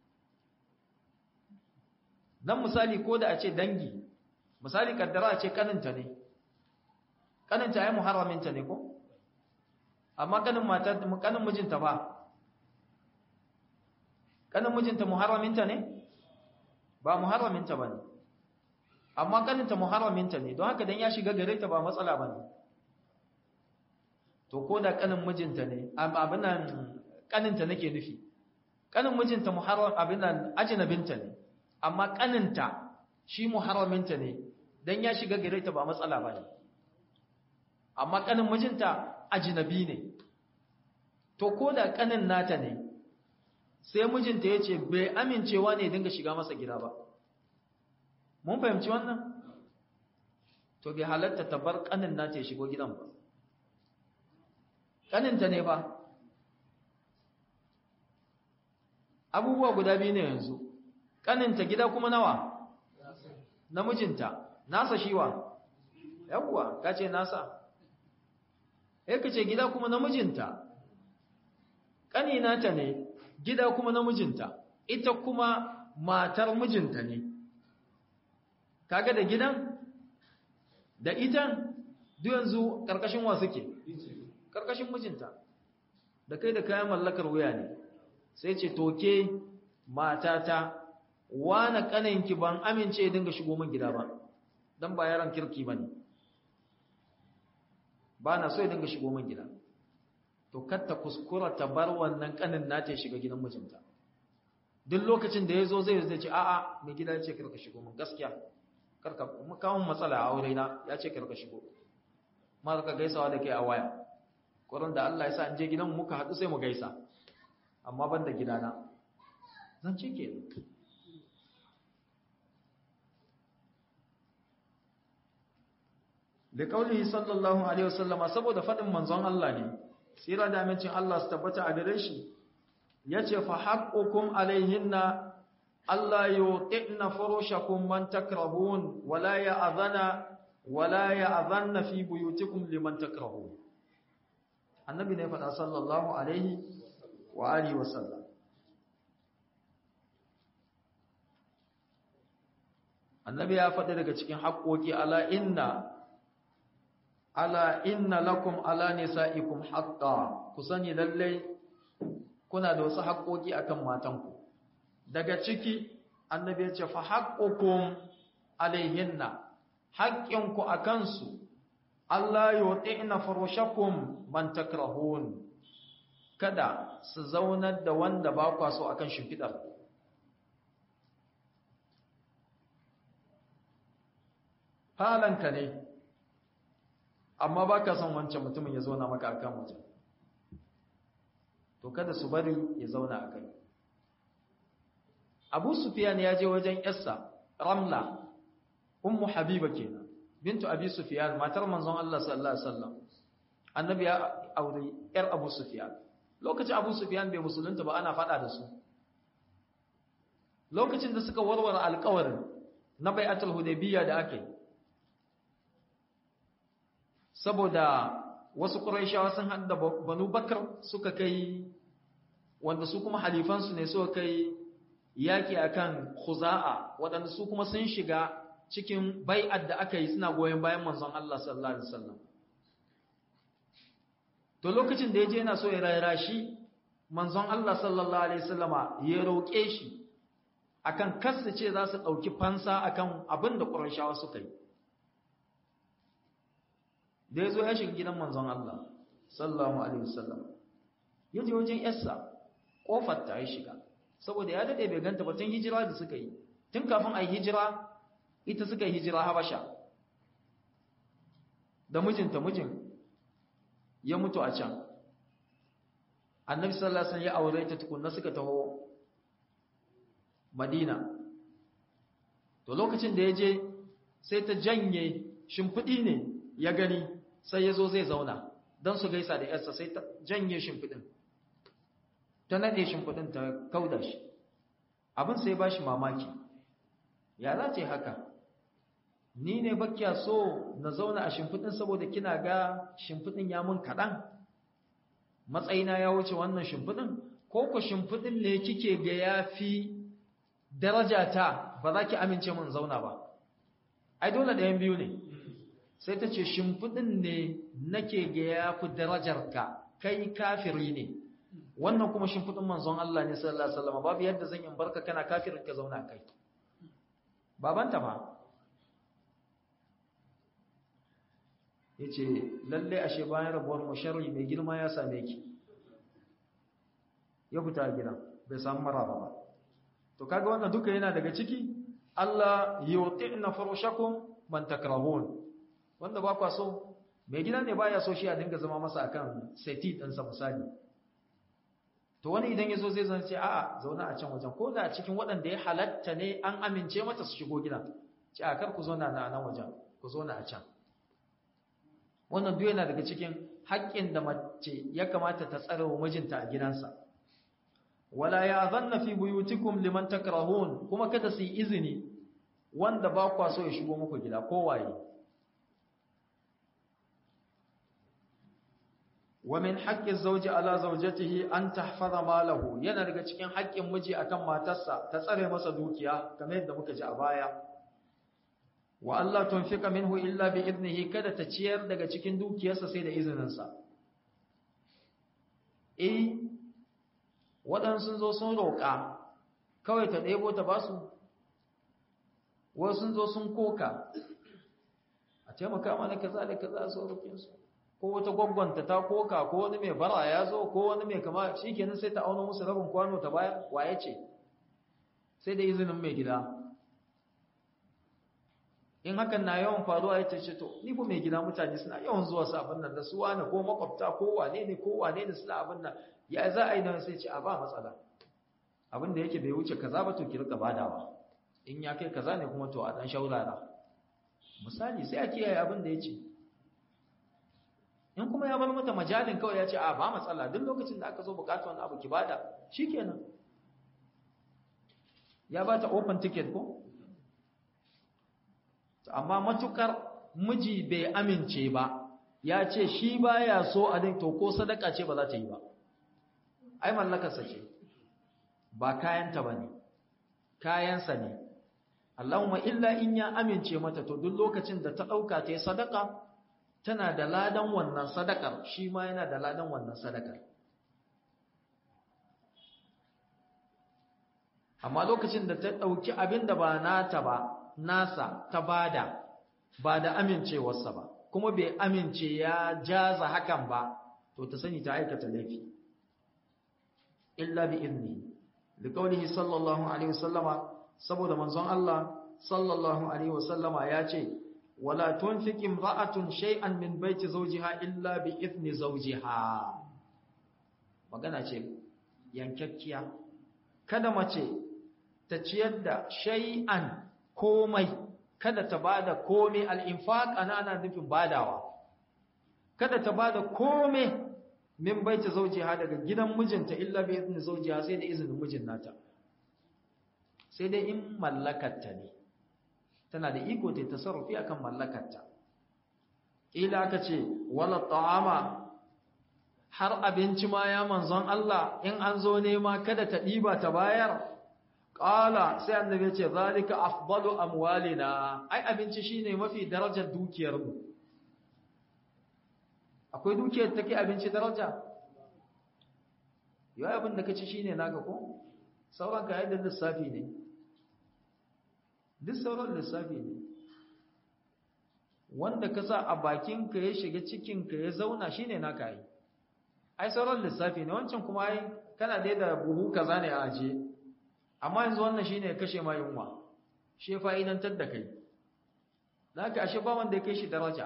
nan misali ko da a ce dangi misali kaddara a ce kaninta ne kaninta ya muharraminta ne ko amma kanin mata kanin mijinta ba kanin mijinta muharraminta ne ba muharraminta ba ne amma kaninta muharraminta ne don haka dan ya shiga gare ta ba matsala ba ne to ko da kanin mijinta ne abinan kaninta nake nufi kanin mijinta muharram abinan ajnabinta ne amma kaninta shi muharraminta ne dan ya shiga gare ta ba matsala ba ne amma kanin mijinta ajnabi ne to ko da kanin nata ne sai mijinta ya ce bai amincewa ne dinga shiga masa gida ba mun fahimci wannan to bai halatta ta bar kanin nata ya shigo gidan ba kaninta ne ba abubuwa guda biyu ne yanzu kaninta gida kuma nawa namijinta nasa shiwa yawwa kace nasa eh kace gida kuma namijinta kanina ta ne gida kuma namijinta ita kuma matar mijinta ne kaga da gidan da ita duk yanzu karkashin wa suke karkashin mijinta da kai da kayan mallakar wuya ne sai ce toke matata wane kaninki ban amince dinga shigo min gida ba dan ba yaran kirki bane ba na so ya dinga shigo min gida to katta kuskura ta bar wannan kanin nata ya shiga gidan mijinta duk lokacin da yazo zai zai ce a'a mai gida ya ce karka shigo min gaskiya karka mu kawo matsala a aure na ya ce karka shigo ma ka gaisawa da kai a waya kurin da Allah ya sa in je gidan muka haɗu sai mu gaisa amma ban da gidana zan ce ke da kaulihi sallallahu alaihi wasallama saboda faɗin manzon Allah ne tsira da amincin Allah su tabbata a gare shi yace fa haqqukum alaihinna alla yuqina furushakum man takrahun wala ya'dhana wala ya'dhanna fi buyutikum liman takrahun annabi ne faɗa sallallahu alaihi wa alihi wa sallam annabi ya faɗi daga cikin haƙoƙi ala inna ala inna lakum ala nisaikum haqqa ku sani lalle kuna da wasu haƙoƙi akan matanku daga ciki annabi ya ce fa haqqukum alaihinna haƙƙinku akan su Allah yuti'na farushakum man takrahun kada su zaunar da wanda ba kwa so akan shimfidar falanka ne amma ba ka son wancan mutumin ya zauna maka a kan wajen to kada su bari ya zauna a kai abu sufiyan ya je wajen yarsa ramla ummu habiba kenan bintu abi sufiyan matar manzon Allah sallallahu alaihi wasallam annabi ya aure yar abu sufiyan lokacin abu sufiyan bai musulunta ba ana fada da su lokacin da suka warware alƙawarin na bai'atul hudaybiyya da ake saboda wasu quraishawa sun hada banu bakar suka kai wanda su kuma halifansu ne suka kai yaki akan khuza'a waɗanda su kuma sun shiga cikin bai'ar da aka yi suna goyon bayan manzon Allah sallallahu alaihi wasallam to lokacin da yaje yana so ya rayra shi manzon Allah sallallahu alaihi wasallama ya roƙe shi akan kasu ce za su ɗauki fansa akan abin da ƙurashawa suka yi da ya zo ya shiga gidan manzon Allah sallallahu alaihi wasallam ya je wajen yarsa ƙofar ta ya shiga saboda ya daɗe bai ganta ba tun hijira da suka yi tun kafin a yi hijira ita suka yi hijira habasha da mijinta mijin ya mutu a can annabi sallallahu alaihi wasallam ya aure ta tukunna suka taho madina to lokacin da ya je sai ta janye shimfiɗi ne ya gani sai ya zo zai zauna don su gaisa da yarsa sai ta janye shimfiɗin ta naɗe shimfiɗin ta kauda shi abin sai ba shi mamaki ya za ce haka ni ne bakya so na zauna a shimfiɗin saboda kina ga shimfiɗin ya mun kaɗan matsayina ya wuce wannan shimfiɗin ko ku shimfiɗin ne kike ga ya fi daraja ta ba za ki amince mun zauna ba ai dole ɗayan biyu ne sai ta ce shimfiɗin ne nake ga ya fi darajarka kai kafiri ne wannan kuma shimfiɗin manzon Allah ne sallallahu alaihi wasallam babu yadda zan in barka kana kafirin ka zauna kai babanta ba yace lalle ashe bayan rabuwar mu sharri mai girma ya same ki ya fita gidan bai samu maraba ba to kaga wannan duka yana daga ciki Allah yutina furushakum man takrahun wanda ba kwa so mai gida ne baya so shi a dinga zama masa akan seti din sa misali to wani idan yazo zai zan ce a'a zauna a can wajen ko da cikin waɗanda ya halatta ne an amince mata su shigo gida ce a kar ku zauna na nan wajen ku zauna a can wannan duk yana daga cikin haƙƙin da mace ya kamata ta tsare wa mijinta a gidansa wala ya'zanna fi buyutikum liman takrahun kuma kada su yi izini wanda ba kwa so ya shigo muku gida ko waye wa min haqqi zawji ala zawjatihi an tahfaza malahu yana daga cikin haƙƙin miji akan matarsa ta tsare masa dukiya kamar yadda muka ji a baya wa Allah tunfika minhu illa bi idnihi kada ta ciyar daga cikin dukiyarsa sai da izininsa eh waɗansu zo sun roƙa kawai ta ɗebo ta ba su wasu sun zo sun koka a taimaka mana kaza da kaza su roƙinsu ko wata gwaggwanta ta koka ko wani mai bara ya zo ko wani mai kama shi kenan sai ta auna musu rabin kwano ta baya waye ce sai da izinin mai gida in hakan na yawan faruwa ya ce to ni fa mai gida mutane suna yawan zuwa su abin nan da su wani ko makwabta ko wane ne ko wane ne suna abin nan ya za a yi nan sai ce a ba matsala abin da yake bai wuce kaza ba to ki rika badawa in ya kai kaza ne kuma to a dan shaurara misali sai a kiyaye abin da ya ce in kuma ya bar mata majalin kawai ya ce a ba matsala duk lokacin da aka zo bukata wani abu ki bada shikenan ya ba ta open ticket ko amma matukar miji bai amince ba ya ce shi baya so a din to ko sadaka ce ba za ta yi ba ai mallakarsa ce ba kayanta ba ne kayansa ne Allahumma illa in ya amince mata to duk lokacin da ta ɗauka ta yi sadaka tana da ladan wannan sadakar shi ma yana da ladan wannan sadakar amma lokacin da ta ɗauki abin da ba nata ba nasa ta bada ba da amincewarsa ba kuma bai amince ya jaza hakan ba to ta sani ta aikata laifi illa bi idni liqaulihi sallallahu alaihi wasallama saboda manzon Allah sallallahu alaihi wasallama ya ce wala tunfiq imra'atun shay'an min baiti zawjiha illa bi idni zawjiha magana ce yankakkiya kada mace ta ciyar da shay'an komai kada ta bada komai al-infaq ana ana nufin badawa kada ta bada komai min baiti zawjiha daga gidan mijinta illa bi idni zawjiha sai da izinin mijin nata sai dai in mallakarta ne tana da iko ta tasarrufi akan mallakarta ila aka ce wala ta'ama har abinci ma ya manzon Allah in an zo nema kada ta diba ta bayar qala sai annabi ya ce zalika afdalu amwalina ai abinci shine mafi darajar dukiyar mu akwai dukiyar take abinci daraja yau abin da kace shine naka ko sauran ka yadda lissafi ne duk sauran lissafi ne wanda ka sa a bakinka ya shiga cikinka ya zauna shine naka yi ai sauran lissafi ne wancan kuma ai kana dai da buhu kaza ne a aje amma yanzu wannan shine ya kashe ma yunwa shi fa'idantar da kai naka ashe ba wanda ya kai shi daraja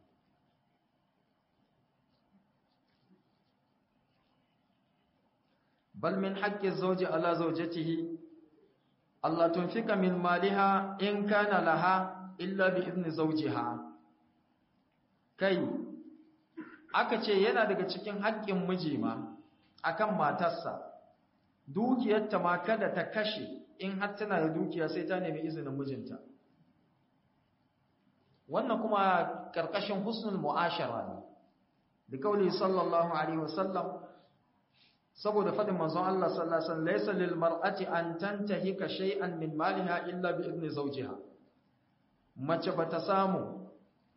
bal min haqqi zawji ala zawjatihi Allah tunfika min maliha in kana laha illa bi idni zawjiha kai aka ce yana daga cikin haƙƙin miji ma akan matarsa dukiyarta ma kada ta kashe in har tana da dukiya sai ta nemi izinin mijinta wannan kuma karkashin husnul mu'ashara ne da kauli sallallahu alaihi wasallam saboda fadin manzon Allah sallallahu alaihi wasallam laysa lil mar'ati an tantahika shay'an min maliha illa bi idni zawjiha mace bata samu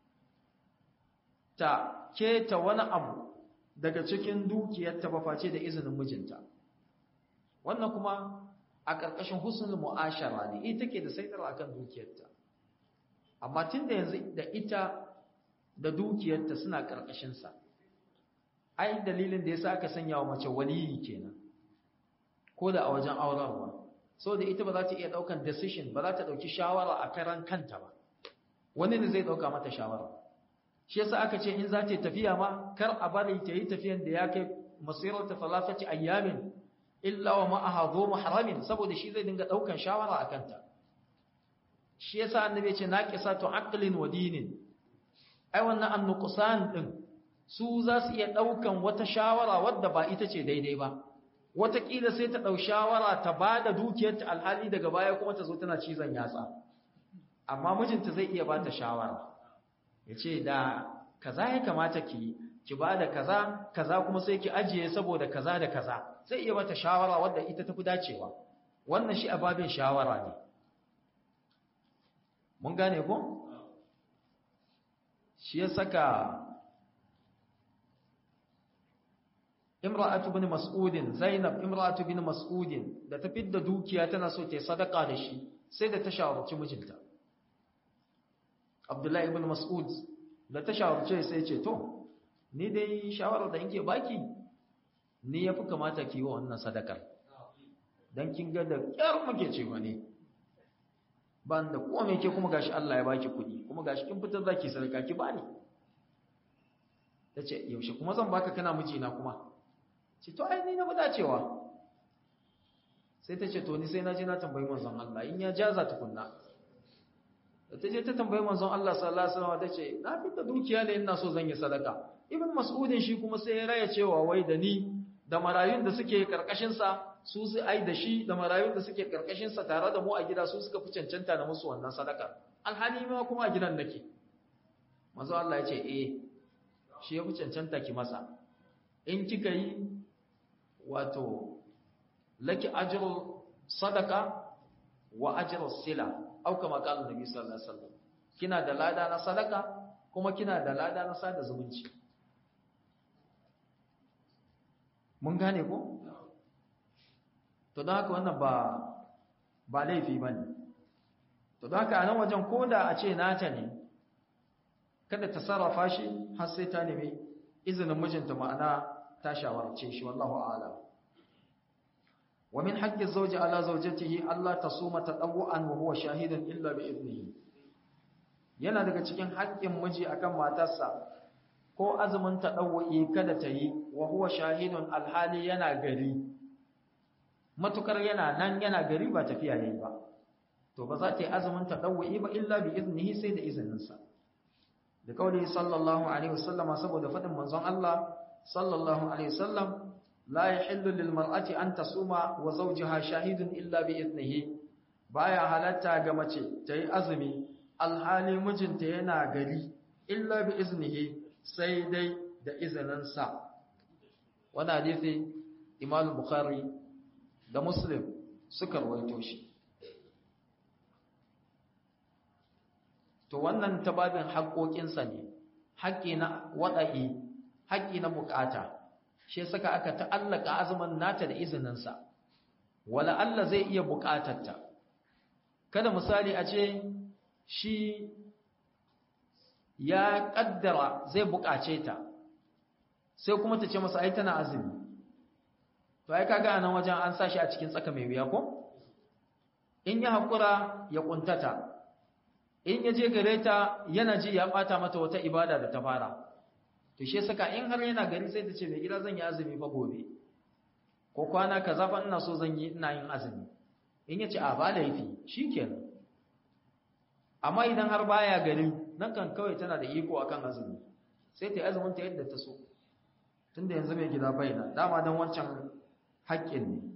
ta keta wani abu daga cikin dukiyarta ba face da izinin mijinta wannan kuma a ƙarƙashin husnul mu'ashara ne ita ke da saitar akan dukiyarta amma tunda yanzu da ita da dukiyarta suna ƙarƙashin sa ai dalilin da yasa aka sanya wa mace waliyi kenan ko da a wajen aurarwa saboda ita ba za ta iya daukan decision ba za ta dauki shawara a karan kanta ba wani ne zai dauka mata shawara shi yasa aka ce in za ta tafiya ma kar a bari ta yi tafiyan da ya kai masirar ta falafati ayyamin illa wa ma'aha dhu mahramin saboda shi zai dinga daukan shawara a kanta shi yasa annabi ya ce naqisatu aqlin wa dinin ai wannan annuqsan din su za su iya ɗaukan wata shawara wadda ba ita ce daidai ba wataƙila sai ta ɗau shawara ta ba da dukiyarta alhali daga baya kuma ta zo tana cizon yatsa amma mijinta zai iya ba ta shawara ya ce da kaza ya kamata ki ki ba da kaza kaza kuma sai ki ajiye saboda kaza da kaza zai iya bata shawara wadda ita tafi dacewa wannan shi a babin shawara ne mun gane ko shi ya saka imra'atu bin mas'udin zainab imra'atu bin mas'udin da ta fidda dukiya tana so ta sadaka da shi sai da ta shawarci mijinta abdullahi ibn mas'ud da ta shawarce sai ce to ni dai shawarar da yake baki ni yafi kamata ki yi wannan sadakar dan kin ga da kyar muke cewa ne ban da komai ke kuma gashi Allah ya baki kuɗi kuma gashi kin fitar zaki sadaka ki bani tace yaushe kuma zan baka kana mijina kuma ce to ai ni na bada cewa sai ta ce to ni sai na je na tambayi manzon Allah in ya jaza tukunna da ta je ta tambayi manzon Allah sallallahu alaihi wasallam ta ce na fita dukiya ne ina so zan yi sadaka ibn mas'udin shi kuma sai ya raya cewa wai da ni da marayun da suke karkashin sa su su ai da shi da marayun da suke karkashin sa tare da mu a gida su suka fi cancanta da musu wannan sadaka alhali ma kuma a gidan nake manzon Allah ya ce eh shi ya fi cancanta ki masa in kika yi wato laki ajrul sadaka wa ajrus sila au kama qala nabi sallallahu alaihi wasallam kina da lada na sadaka kuma kina da lada na sada zumunci mun gane ko to don haka wannan ba ba laifi bane to don haka a nan wajen koda a ce nata ne kada ta sarrafa shi har sai ta nemi izinin mijinta ma'ana ta shawarce shi wallahu a'lam wa min haqqi zawji ala zawjatihi alla tasuma tadawwan wa huwa shahidun illa bi idnihi yana daga cikin haƙƙin miji akan matarsa ko azumin tadawwi kada ta yi wa huwa shahidun alhali yana gari matukar yana nan yana gari ba tafiya yayi ba to ba za ta yi azumin tadawwi ba illa bi iznihi sai da izininsa da kauli sallallahu alaihi wasallama saboda fadin manzon Allah sallallahu alaihi wasallam la yahillu lil mar'ati an tasuma wa zawjaha shahidun illa bi iznihi baya halatta ga mace ta yi azumi alhali mijinta yana gari illa bi iznihi sai dai da izininsa wani hadisi imam bukhari da muslim suka rawaito shi to wannan tababin haƙoƙinsa ne haƙƙi na waɗa'i haƙƙi na buƙata shi saka aka ta'allaka azumin nata da izininsa wala Allah zai iya buƙatarta kada misali a ce shi ya ƙaddara zai buƙace ta sai kuma ta ce masa ai tana azumi to ai kaga anan wajen an sashi a cikin tsaka mai wuya ko in ya haƙura ya ƙuntata in ya je gare ta yana ji ya ɓata mata wata ibada da ta fara to shi saka in har yana gari sai ta ce mai gida zan yi azumi fa gobe ko kwana kaza fa ina so zan yi ina yin azumi in ya ce a ba laifi shikenan amma idan har baya gari nan kan kawai tana da iko akan azumi sai ta yi azumin ta yadda ta so tunda yanzu mai gida baina dama don wancan haƙƙin ne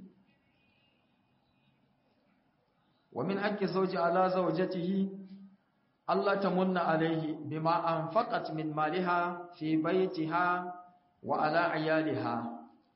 wa min haƙƙi zauji ala zaujatihi Allah ta munna alaihi bima anfaqat min maliha fi baitiha wa ala iyaliha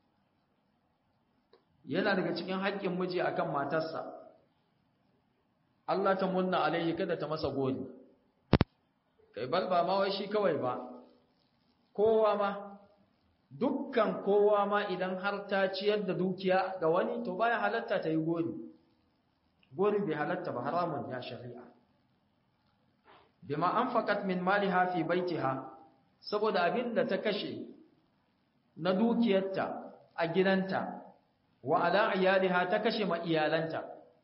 yana daga cikin haƙƙin miji akan matarsa Allah ta munna alaihi kada ta masa gori kai bal ba ma wai shi kawai ba kowa ma dukkan kowa ma idan har ta ciyar da dukiya ga wani to baya halatta ta yi gori gori bai halatta ba haramun ya shari'a bima anfaqat min maliha fi baitiha saboda abinda ta kashe na dukiyarta a gidanta wa ala iyaliha ta kashe ma iyalanta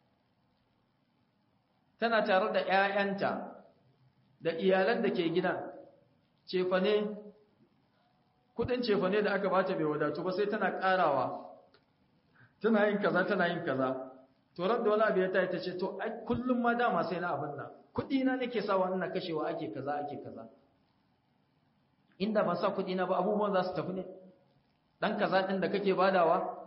tana tare da ƴaƴanta da iyalan da ke gidan cefane kudin cefane da aka bata bai wadatu ba sai tana karawa tana yin kaza tana yin kaza to ran da wani abu ya tayi ta ce to ai kullum ma dama sai na abin nan kudi na nake sawa ina kashewa ake kaza ake kaza inda ban sa kudi na ba abubuwan za su tafi ne dan kaza din da kake badawa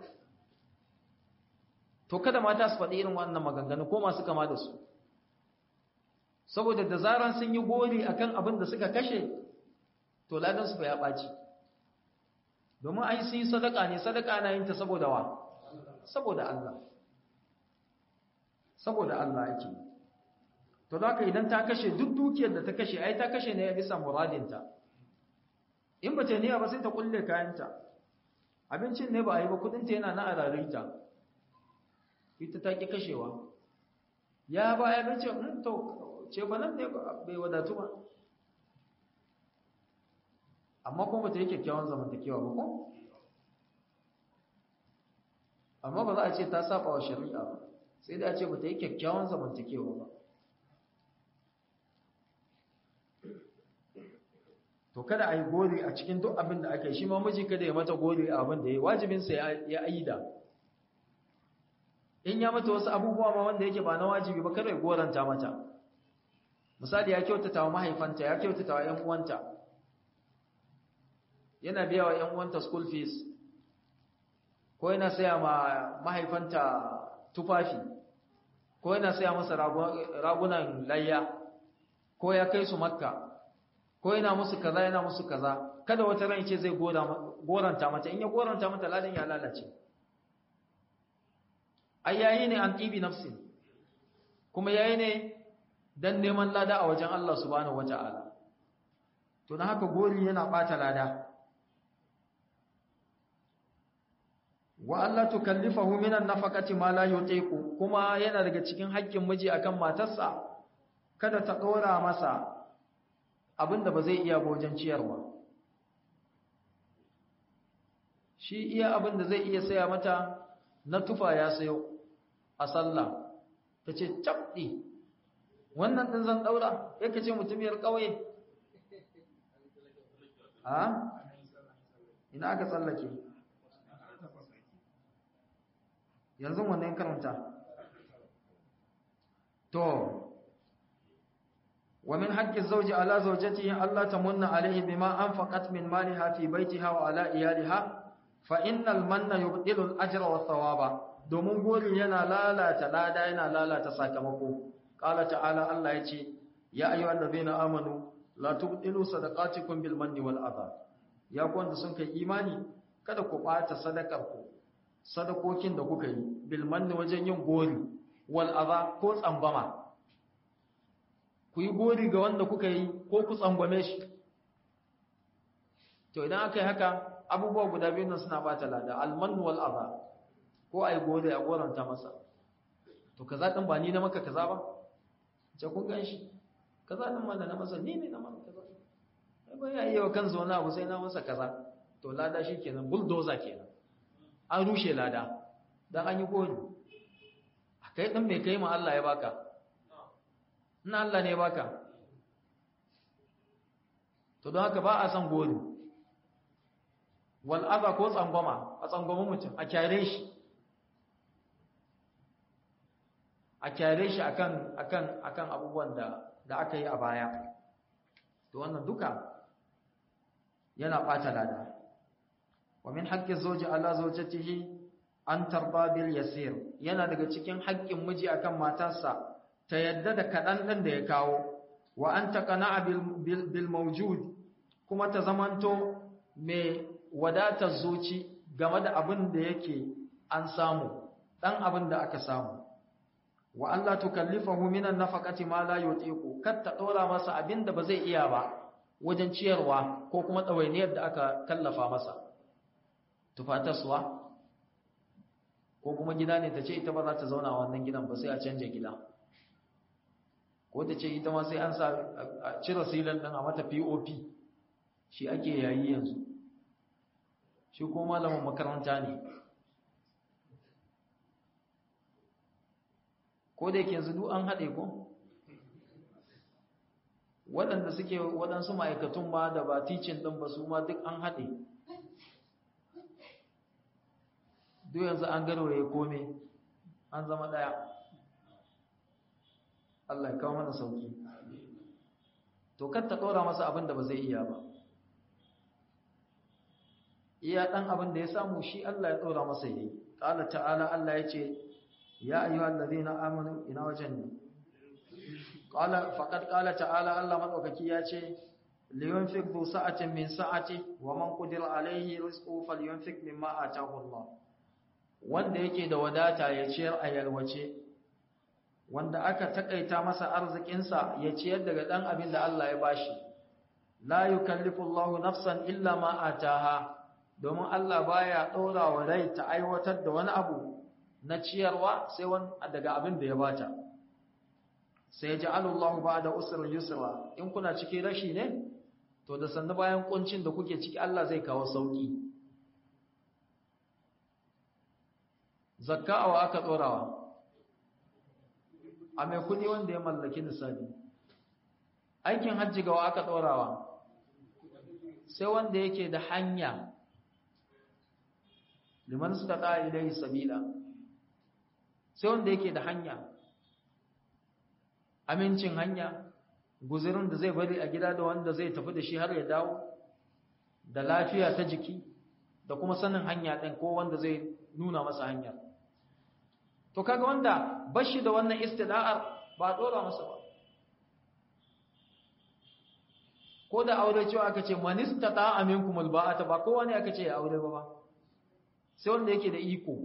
to kada mata su faɗi irin wannan maganganu ko masu kama da su saboda da zaran sun yi gori akan abin da suka kashe to ladan su fa ya ɓaci domin ai sun yi sadaka ne sadaka na yin ta saboda wa saboda Allah saboda Allah yake to da idan ta kashe duk dukiyar da ta kashe ai ta kashe ne ya bisa muradinta in ba ta niyya ba sai ta kulle kayanta abincin ne ba a yi ba kudinta yana na ararita ita ta ki kashewa ya ba ya bace to ce ba nan ne bai wadatu ba amma kuma ba ta yi kyakkyawan zamantakewa ba ko amma ba za a ce ta saba wa shari'a ba sai da a ce ba ta yi kyakkyawan zamantakewa ba to kada a yi gori a cikin duk abin da aka yi shi ma miji kada ya mata gori a abin da ya yi wajibinsa ya aida in ya mata wasu abubuwa ma wanda yake ba na wajibi ba kada ya goranta mata misali ya kyautata wa mahaifanta ya kyautata wa ‘yan uwanta yana biya wa ‘yan uwanta school fees ko yana saya ma mahaifanta tufafi ko yana saya masa ragunan layya ko ya kai su makka ko yana musu kaza yana musu kaza kada wata ran ce zai goranta mata in ya goranta mata ladan ya lalace ai yayi ne an tibi nafsin kuma yayi ne dan neman lada a wajen Allah subhanahu wataala to na haka gori yana bata lada wa Allah tukallifahu minan nafaqati ma la yutiqu kuma yana daga cikin haƙƙin miji akan matarsa kada ta dora masa abinda ba zai iya wajen ciyarwa shi iya abinda zai iya saya mata na tufa ya sayo a sallah tace cabdi wannan din zan daura yake ce mutumiyar kauye a ina aka tsallake yanzu wannan karanta to ومن حق الزوج على زوجته ألا تمن عليه بما أنفقت من مالها في بيتها وعلى إيالها فإن المن يبطل الأجر والثواب domin gori yana lalata lada yana lalata sakamako qala ta'ala Allah yace ya ayyuhal ladina amanu la tubtilu sadaqatikum bil manni wal adha ya ku wanda sun kai imani kada ku bata sadakar ku sadakokin da kuka yi bil manni wajen yin gori wal adha ko tsambama ku yi gori ga wanda kuka yi ko ku tsangwame shi to idan aka yi haka abubuwa guda biyu nan suna bata lada almanu wal adha ko ai gode a goranta masa to kaza din ba ni na maka kaza ba ce kun gan shi kaza din ma da na masa ni ne na maka kaza ai ba ya yi wa kansa wani abu sai na masa kaza to lada shi kenan bulldozer kenan an rushe lada dan an yi gori a kai din mai kai ma Allah ya baka na Allah ne baka to don haka ba a san gori wal adha ko tsangwama a tsangwama mutum a kyare shi a kyare shi akan akan akan abubuwan da da aka yi a baya to wannan duka yana bata lada wa min haqqi zawji ala zawjatihi an tarba bil yasir yana daga cikin haƙƙin miji akan matarsa ta yadda da kaɗan ɗin da ya kawo wa an taqana bil bil mawjud kuma ta zamanto mai wadatar zuci game da abin da yake an samu dan abin da aka samu wa Allah tukallifahu minan nafaqati ma la yutiqu kar ta dora masa abin da ba zai iya ba wajen ciyarwa ko kuma dawainiyar da aka kallafa masa tufataswa ko kuma gida ne ta ce ita ba za ta zauna a wannan gidan ba sai a canja gida ko ta ce ita ma sai an sa a cire silin din a mata POP shi ake yayi yanzu shi ko malamin makaranta ne ko da yake yanzu duk an haɗe ko waɗanda suke waɗansu ma'aikatun ma da ba ticin ɗin ba su ma duk an haɗe duk yanzu an garwaye kome an zama ɗaya Allah ya kawo mana sauki to kar ta ɗora masa abin da ba zai iya ba iya ɗan abin da ya samu shi Allah ya ɗora masa yi ƙala ta'ala Allah ya ce ya ayyuhal ladina amanu ina wajen ne qala faqad qala ta'ala Allah madaukaki ya ce liyunfiq bu sa'atin min sa'ati wa man qadira alayhi rizquhu falyunfiq mimma ataahu Allah wanda yake da wadata ya ciyar a yalwace wanda aka takaita masa arzikinsa ya ciyar daga dan abin da Allah ya bashi la yukallifu Allahu nafsan illa ma ataha domin Allah baya ɗora wa rai ta aiwatar da wani abu na ciyarwa sai wani daga abin da ya bata sai ya ji alullahu ba da usurin yusra in kuna cikin rashi ne to da sannu bayan kuncin da kuke ciki Allah zai kawo sauki zakka awa aka ɗorawa a mai kudi wanda ya mallaki nisabi aikin hajji gawa aka ɗorawa sai wanda yake da hanya liman suka ta ilai sabila sai wanda yake da hanya amincin hanya guzirin da zai bari a gida da wanda zai tafi da shi har ya dawo da lafiya ta jiki da kuma sanin hanya ɗin ko wanda zai nuna masa hanya to kaga wanda bashi da wannan istida'ar ba dora masa ba ko da aure cewa aka ce manista ta aminkum alba'ata ba kowa ne aka ce ya aure ba ba sai wanda yake da iko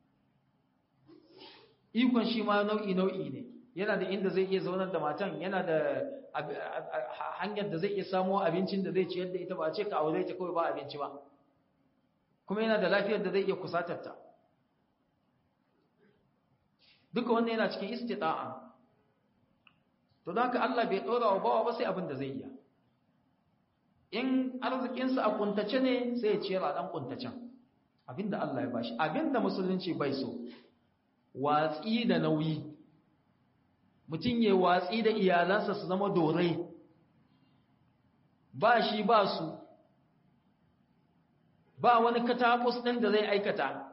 ikon shi ma nau'i nau'i ne yana da inda zai iya zaunar da matan yana da hanyar da zai iya samo abincin da zai ciyar da ita ba a ce ka aure ta kawai ba abinci ba kuma yana da lafiyar da zai iya kusatar ta duka wannan yana cikin istita'a to don haka Allah bai ɗora wa bawa ba sai abin da zai iya in arzikinsa a kuntace ne sai ya ciyar a ɗan kuntacen abinda Allah ya bashi abinda musulunci bai so watsi da nauyi mutum ya watsi da iyalansa su zama dorai ba shi ba su ba wani katakus ɗin da zai aikata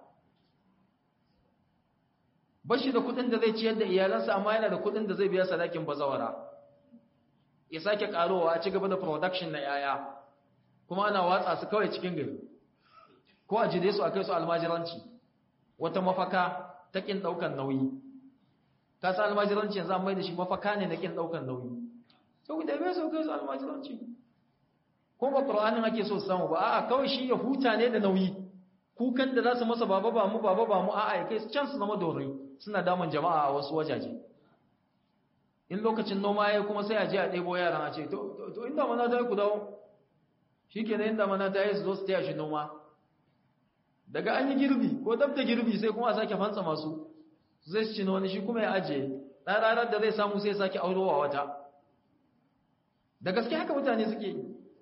ba shi da kudin da zai ciyar da iyalansa amma yana da kudin da zai biya sadakin bazawara ya sake karowa a ci gaba da production na yaya kuma ana watsa su kawai cikin gari ko a jide su a kai su almajiranci wata mafaka ta kin daukan nauyi ka sa almajiranci yanzu an mai da shi mafaka ne na kin daukan nauyi saboda bai so kai su almajiranci ko ba qur'anin ake so su samu ba a'a kawai shi ya huta ne da nauyi kukan da za su masa baba ba mu baba ba mu a'a ya kai can su zama dorai suna damun jama'a a wasu wajaje in lokacin noma ya kuma sai a je a ɗebo yaran a ce to inda mana ta yi ku dawo shi ke inda mana ta yi su zo su taya shi noma daga an yi girbi ko dab da girbi sai kuma a sake fantsa masu zai su cina wani shi kuma ya ajiye ɗan ranar da zai samu sai sake aurowa wata da gaske haka mutane suke yi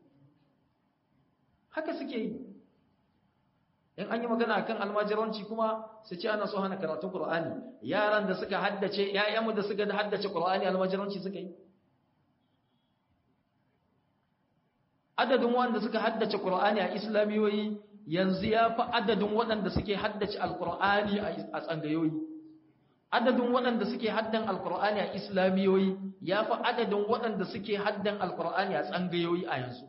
haka suke yi in an yi magana kan almajiranci kuma su ce ana so hana karatun Qur'ani yaran da suka haddace ƴaƴanmu da suka haddace Qur'ani almajiranci suka yi adadin wanda suka haddace Qur'ani a islamiyoyi yanzu ya fi adadin waɗanda suke haddace alqur'ani a tsangayoyi adadin waɗanda suke haddan alqur'ani a islamiyoyi ya fi adadin waɗanda suke haddan alqur'ani a tsangayoyi a yanzu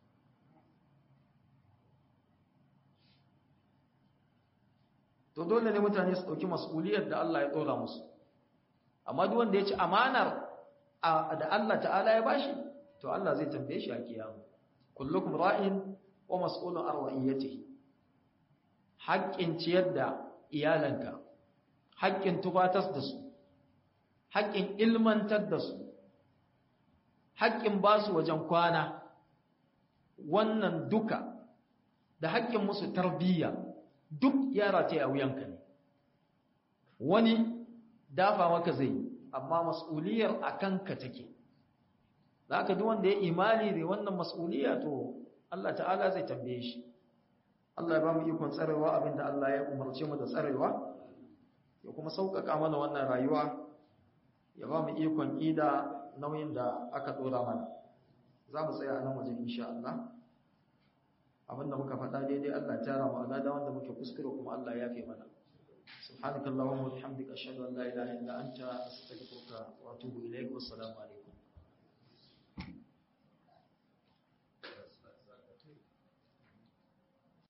to dole ne mutane su ɗauki mas'uliyar da Allah ya ɗora musu amma duk wanda ya ci amanar da Allah ta'ala ya bashi to Allah zai tambaye shi a kiyama kullukum ra'in wa mas'ulun an ra'iyatihi haƙƙin ciyar da iyalanka haƙƙin tubatas da su haƙƙin ilmantar da su haƙƙin ba su wajen kwana wannan duka da haƙƙin musu tarbiyya duk yara ta a wuyanka ne wani dafa maka zai amma mas'uliyar a kanka take za ka duk wanda ya imani da wannan mas'uliya to Allah ta'ala zai tambaye shi Allah ya ba mu ikon tsarewa abinda Allah ya umarce mu da tsarewa ya kuma sauƙaƙa mana wannan rayuwa ya ba mu ikon ida nauyin da aka ɗora mana za mu tsaya a nan wajen insha Allah abinda muka faɗa daidai Allah ya tara mu alada wanda muke kuskure kuma Allah ya yafe mana subhanakallahumma wa bihamdika ashhadu an la ilaha illa anta astaghfiruka wa atubu ilaik wassalamu alaikum